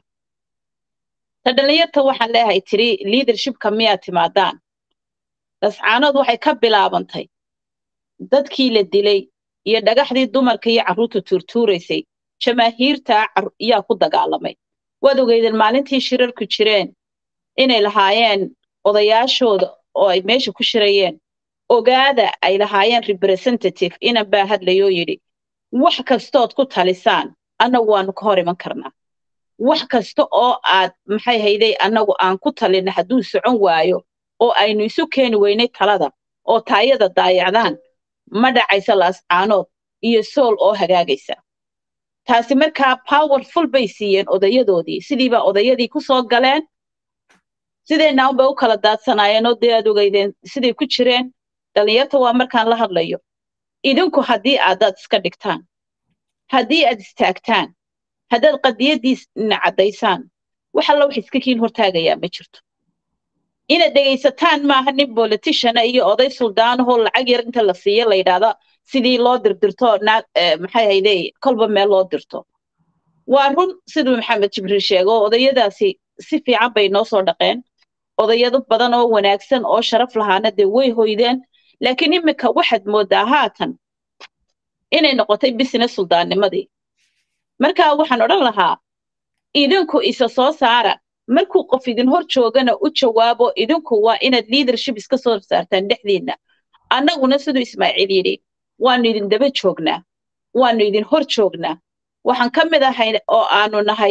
ta dhalinyarta waxaan leeyahay tiri leadershipka miyaad timaadaan lascaanood waxay ka bilaabantay dadkii la dilay iyo dhagaxdii dumarka iyo carruurta tuurtuuraysay jamaahiirta yaa ku dagaalamay waad ogeydeen maalintii shirarku jireen inay lahaayeen odayaashooda oo ay meesha ku shirayeen ogaada ay lahaayeen representative inan baa hadlayoo yidhi wax kastood ku talisaan annagu waanu ka hor iman karnaa wax kasta oo aad maxay hayday annagu aan ku talina hadduu socon waayo oo aynu isu keeni weynay talada oo taayada daayacdaan ma dhacaysa laascaanood iyo sool oo hagaagaysa taasi markaa powerful bay siiyeen odayadoodii sidiiba odayadii ku soo galeen sideenna unbay u kala daadsanaayeen oo dee aad ogeydeen siday ku jireen dhallinyarta waa markaan la hadlayo idinku haddii aadaad iska dhigtaan haddii aad istaagtaan haddaad qadiyaddiisna caddaysaan wax alla wax iska kiin hortaagayaa ma jirto inaad dhegaysataan maaha nin politiciana iyo oday suldaanahoo lacag yar inta la siiyo la yidhaahda sidii loo dirdirto naag maxay hayde kolba meel loo dirto waa run siduu maxamed jibriil sheego odayadaasi si fiican bay noo soo dhaqeen odayado badan oo wanaagsan oo sharaf lahaana dee way hoydeen laakiin iminka waxaad moodaa haatan inay noqotay business suldaannimadii markaa waxaan odhan lahaa idinku isa soo saara markuu qof idin hor joogana u jawaabo idinku waa inaad leadership iska soo saartaan dhexdiinna annaguna siduu ismaaciil yidhi waanu idin daba joognaa waanu idin hor joognaa waxaan ka mid ahay oo aanu nahay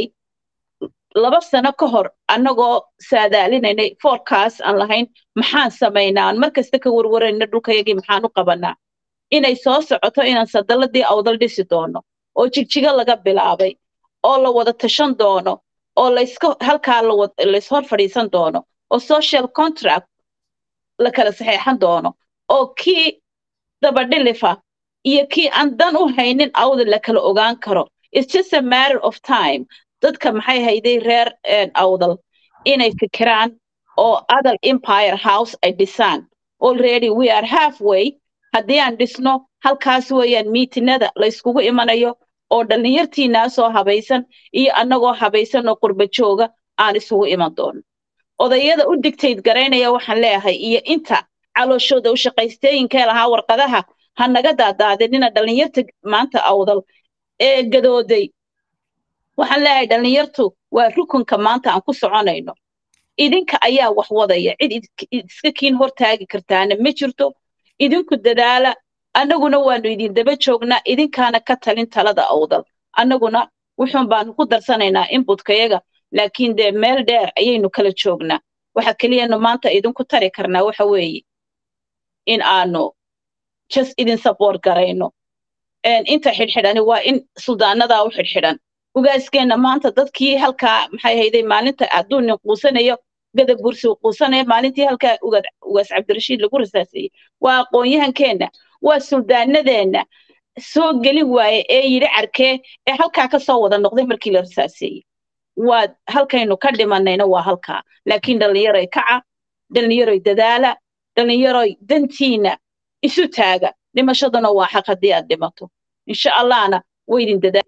laba sano ka hor annagoo saadaalinaynay forecast aan lahayn maxaan samaynaa aan markasta ka warwarayna dhulkayagii maxaan u qabanaa inay soo socoto inaan sadaladii awdal dhisi doono oo jigjigo laga bilaabay oo la wada tashan doono oo layska halkaa layshor fadhiisan doono oo social contract la kala saxeexan doono oo kii dabadhilifa iyo kii aan dan u haynin awdal la kala ogaan karo it's just a matter of time dadka maxay hayday reer awdal inay fikiraan oo other empire house ay dhisaan already we are halfway haddii aan dhisno halkaas weeyaan miitinada layskugu imanayo oo dhallinyartiinaa soo habaysan iyo annagoo habaysan oo qurba jooga aan isugu iman doono odayada u digtayd garaynaya waxaan leeyahay iyo inta calooshooda u shaqaystooyinkee lahaa warqadaha ha naga daadaadinina dhallinyarta maanta awdal ee gadooday waxaan leeyahay dhallinyartu waa rukunka maanta aan ku soconayno idinka ayaa wax wadaya cid iska kiin hortaagi kartaana ma jirto idinku dadaala annaguna waanu idin daba joognaa idinkaana ka talin talada awdal annaguna wuxuun baanu ku darsanaynaa inbutkayaga laakiin dee meel dheer ayaynu kala joognaa waxa keliyanu maanta idinku tari karnaa waxa weeye in aanu just idin support garayno inta xidhxidhani waa in suldaanadaa u xidhxidhan ugaaskeenna maanta dadkii halkaa maxay hayday maalinta hadduu nin quusanayo gada bursi uu quusanaya maalintii halkaa ugaas cabdirashiid lagu rasaasayey waa aqoon-yahankeenna waa suldaanadeenna soo geli waaye ee yidhi carkee ee halkaa ka soo wada noqday markii la rasaaseeyey waa halkaynu ka dhimanayna waa halkaa laakiin dhallinyaroy kaca dhallinyaroy dadaala dhallinyaroy dantiina isu taaga dhimashaduna waa xaq haddii aad dhimato insha allahna waydin dadaala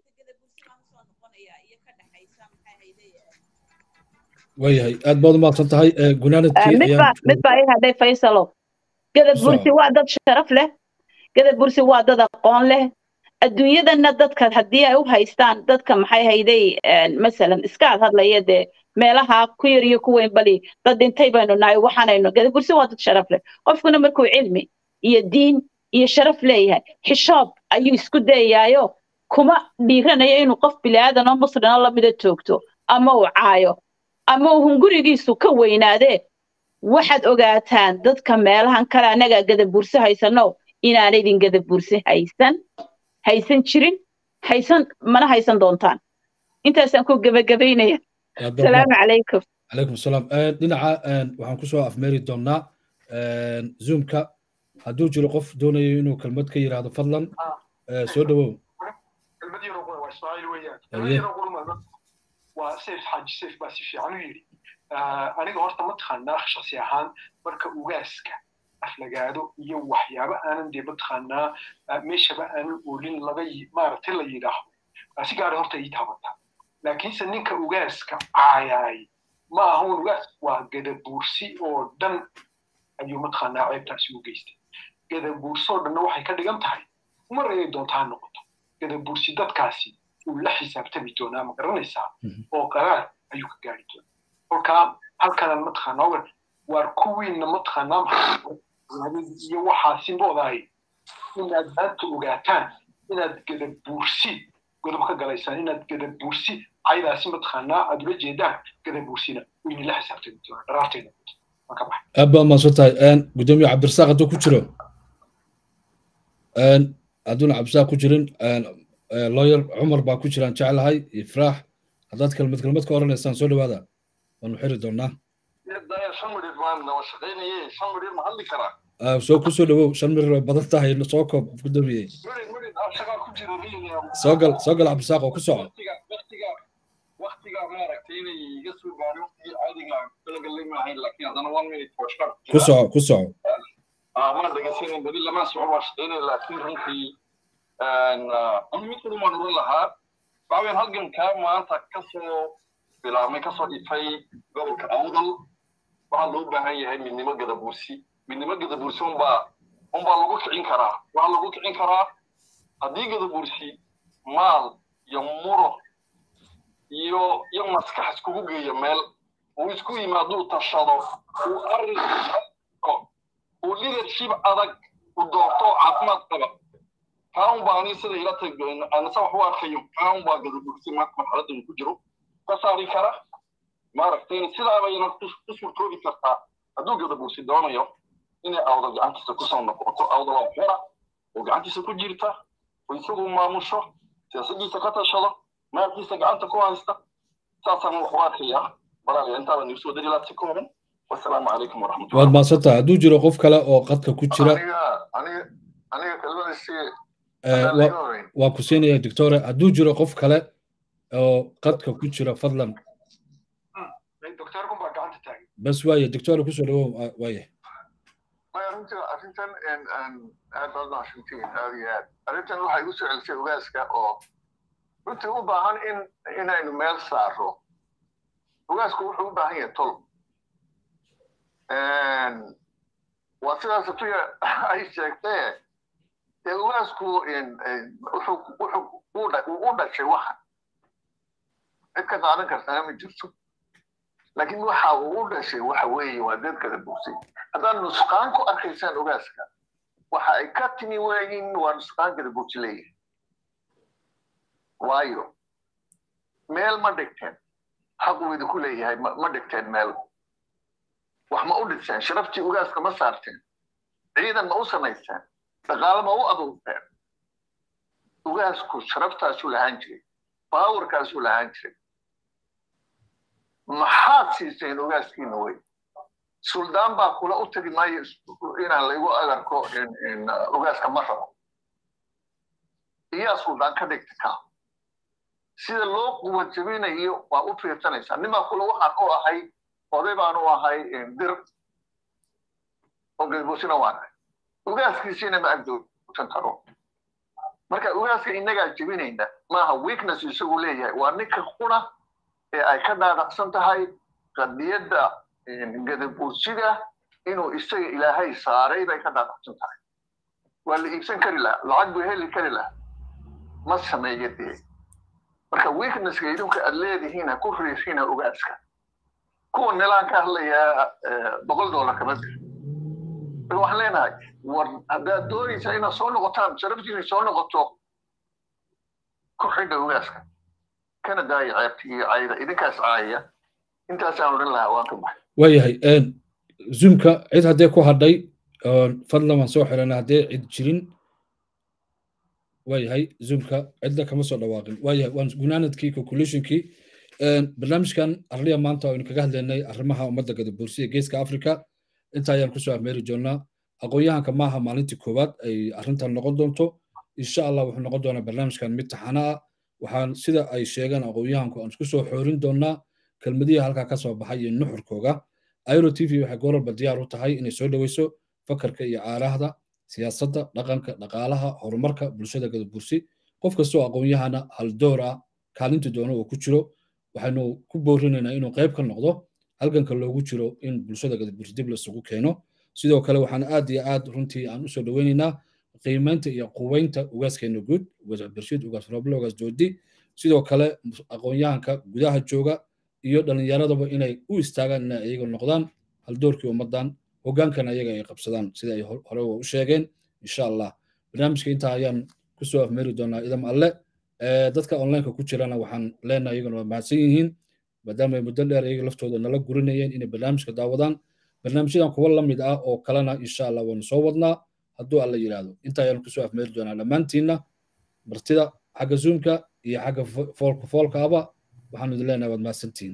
waayahay aad baad umahadsan tahay mid baa ii hadhay faysalo gadab bursi waa dad sharaf leh gadab bursi waa dad aqoon leh adduunyadana dadka haddii ay u haystaan dadka maxay hayday masalan iskaad hadlaya dee meelaha ku yar iyo ku weyn bali dad dhintay baynu nahay waxaanaynu gadab bursi waa dad sharaf leh qofkuna markuu cilmi iyo diin iyo sharaf leeyahay xishoob ayuu isku dayayaayo kuma dhiiranayo inuu qof bilaadan oo muslimoo lamida toogto ama uu caayo ama uu hungurigiisu ka weynaadee waxaad ogaataan dadka meelahan kale annagaa gadabuurse haysano inaana idin gadabuurse haysan haysan jirin haysan mana haysan doontaan intaasaan ku gebagabaynaya asalaamu calaykum calaykum asalaam dhinaca waxaan kusoo afmeeri doonnaa zoomka hadduu jiro qof doonayo inuu kelmad ka yidhaahdo fadlan soo dhowow waa sayf xaaji sayf baa si fiican u yidhi aniga horta mataqaanaa shaksi ahaan marka ugaaska aflagaado iyo waxyaabo aanan dee mataqaanaa meeshaba aanan oolin laga maaragtay la yidhaahdo si gaara horta ii taabataa laakiinse ninka ugaaska caayaay ma ahun ugaas waa gadabuursi oo dhan ayuu mataqaanaa ceebtaasi u geystay gadabuursi oo dhanna waxay ka dhigan tahay mar ayay doontaa noqoto gadabuursi dadkaasi uu la xisaabtami doonaa ma garanaysaa oo qaraar ayuu ka gaari doonaa kolkaa halkanan mataqaanaa ogan waar kuwiinna mataqaanaa iyo waxaasi moodahay inaad maanta ogaataan inaad gadabuursi godob ka galaysaan inaad gadabuursi caydaasi mataqaanaa aad ula jeedaan gadabuursina wayna la xisaabtami doonaa dharaarteena waan ka baxay aad baad mahadsan tahay gudoomiye cabdirasaaq hadduu ku jiro hadduuna cabdirasaaq ku jirin lawyer cumar baa ku jiraan jeclahay ifraax haddaad kelmad kelmad ka oranaysaan soo dhawaada waanu xiri doonaa soo ku soo dhawow shan mir way badan tahay soo koob gudoomiye soo gal soo gal cabdisaaq oo ku soco waktiga maaragtay inay iga soo gaari waqtigii caadiga talagalay maahayn laakiin haddana one minute for sure ku soco ku soco mana dhegeysanin beri lama soco waa shaqeynay laakiin runtii anu mid kulu maan oran lahaa waxaweyaan halgankaa maanta kasoo bilaabmay kasoo dhifay gobolka awdal waxaa loo baahan yahay midnimo gadabuursi midnimo gadabuursi unbaa unbaa lagu kicin karaa waxaa lagu kicin karaa haddii gadabuursi maal iyo muro iyo iyo maskax iskugu geeyo meel uu isku yimaaduu tashado uu arrin uu leadership adag u doorto caafimaad qaba kaan baa ani sida ila tag anasa wax u arkayo kaan baa gadabuursi maanta marxaladda uu ku jiro ka saari kara maaragtay sidaabayna ku suurtoobi kartaa hadduu gadabuursi doonayo inay awdal gacantiisa kusoo noqoto awdal oo xora oo gacantiisa ku jirta oo isagu maamusho siyaasadiisa ka tashado maalkiisa gacanta ku haysta saasaan wax u arkayaa walaalayaa intaaba nigu soo dari laabsi kooban wasalaamu calaykum waraxmatullah waad maadsantaha hadduu jiro qof kale oo qadka ku jira aniga kelmadiisi waan ku siinaya doctore hadduu jiro qof kale oo qadka ku jira fadlan doctorkun baa gacanta taagan bas waaye doctore kusoo dhawow waaye maya runtii arrintan aad baad mahadsantiin aad iyo aad arrintan waxay igu soo celisay ogaaska oo runtii u baahan in inaynu meel saaro ogaasku wuxuu u baahan yahay tol waa sidaas tuya ay sheegtee dee ogaasku wuxuu wuxuu u dhashay waxan cid ka qaadan kartana ma jirto laakiin waxa uu u dhashay waxa weeye waa dad kala bugsay haddaad nusqaan ku arkaysaan ogaaska waxa ay ka timi weeyin waa nusqaan kala bugsi leeyahay waayo meel ma dhigteen xaquu idinku leeyahay ma dhigteen meel wax ma u dhiseen sharaftii ogaaska ma saarteen ciidan ma u samaysteen dhaqaale ma u abuurteen ogaasku sharaftaasuu lahaan jiray baawarkaasuu lahaan jiray maxaad siiseen ogaaskiina wey suldaan baa kula u tegi maayo inaan laygu agarko ogaaska ma rabo iyaa suldaan ka dhigta ka sida loo quwa jabinayo waa u fiirsanaysaa nimaa kula waxaan u ahay oday baan u ahay dir oo galboosina waan ahay ogaaskiisiina ma agdoogsan karo marka ogaaska innagaa jebinayna maaha weakness isagu leeyahay waa ninka quna ee ay ka dhaadhacsan tahay qadiyadda gadabuursiga inuu isaga ilaahay saaray bay ka dhaadhacsan tahay waa la iibsan kari lahaa lacag buu heli kari lahaa ma sameeya dee marka weaknesska idinku aad leedihiin ha ku riixina ogaaska kuwa nilaan ka hadlayaa boqol dollar kama bixin marka waxaan leenahay war haddaad doonaysaa inaad soo noqotaan sharaftiina soo noqoto ku xidha ogaaska kana daaya ceebta iyo cayda idinkaas caayaya intaasaan odhan lahaa waan ka baxay waayahay zoomka cid haddee ku hadhay fadlan waan soo xirana haddee cid jirin waayahay zoomka cidna kama soo dhawaaqin waayahay waan gunaanadkii conclusionkii barnaamijkan arliya maanta aynu kaga hadlaynay arrimaha ummadda gadabuursiya geeska africa inta ayaan kusoo ahmeeri doonaa aqoon-yahanka maaha maalintii koowaad ay arrintan noqon doonto insha allah wuxuu noqon doonaa barnaamijkan mid taxana ah waxaan sida ay sheegaan aqoon-yahanku aan isku soo xoorin doonaa kelmadihii halkaa ka soo baxay iyo nuxurkooga airo t v waxay gooralba diyaar u tahay inay soo dhoweyso fakarka iyo caarahda siyaasadda dhaqanka dhaqaalaha horumarka bulshada gadabursi qof kastoo aqoon-yahana haldoor ah kaalinta doono uu ku jiro waxaynu ku boorinaynaa inuu qayb ka noqdo halganka loogu jiro in bulshada gadabursi dib laisugu keeno sidoo kale waxaan aad iyo aad runtii aan usoo dhoweynaynaa qiimaynta iyo quweynta ugaaskeena guud ugaas cabdirashiid ugaas roble ugaas doodi sidoo kale aqoon-yahanka gudaha jooga iyo dhallinyaradaba inay u istaagaan inay iyaga noqdaan haldoorkii ummaddan hoggaankan ayaga ay qabsadaan sida ay hore u sheegeen insha allah barnaamijka intaa ayaan kusoo afmeeri doonaa idam alle dadka onlineka ku jirana waxaan leenahay iyaguna waa mahadsan yihiin maadaama ay muddo dheer iyaga laftooda nala gurinayeen inay barnaamijka daawadaan barnaamijyadan kuwa la mid ah oo kalena insha allah waanu soo wadnaa hadduu alla yidhaahdo inta ayaanu kusoo afmeeri doonaa dhammaantiinna martida xagga zoomka iyo xagga foolka foolka aba waxaanu idin leenahay waad mahadsantihiin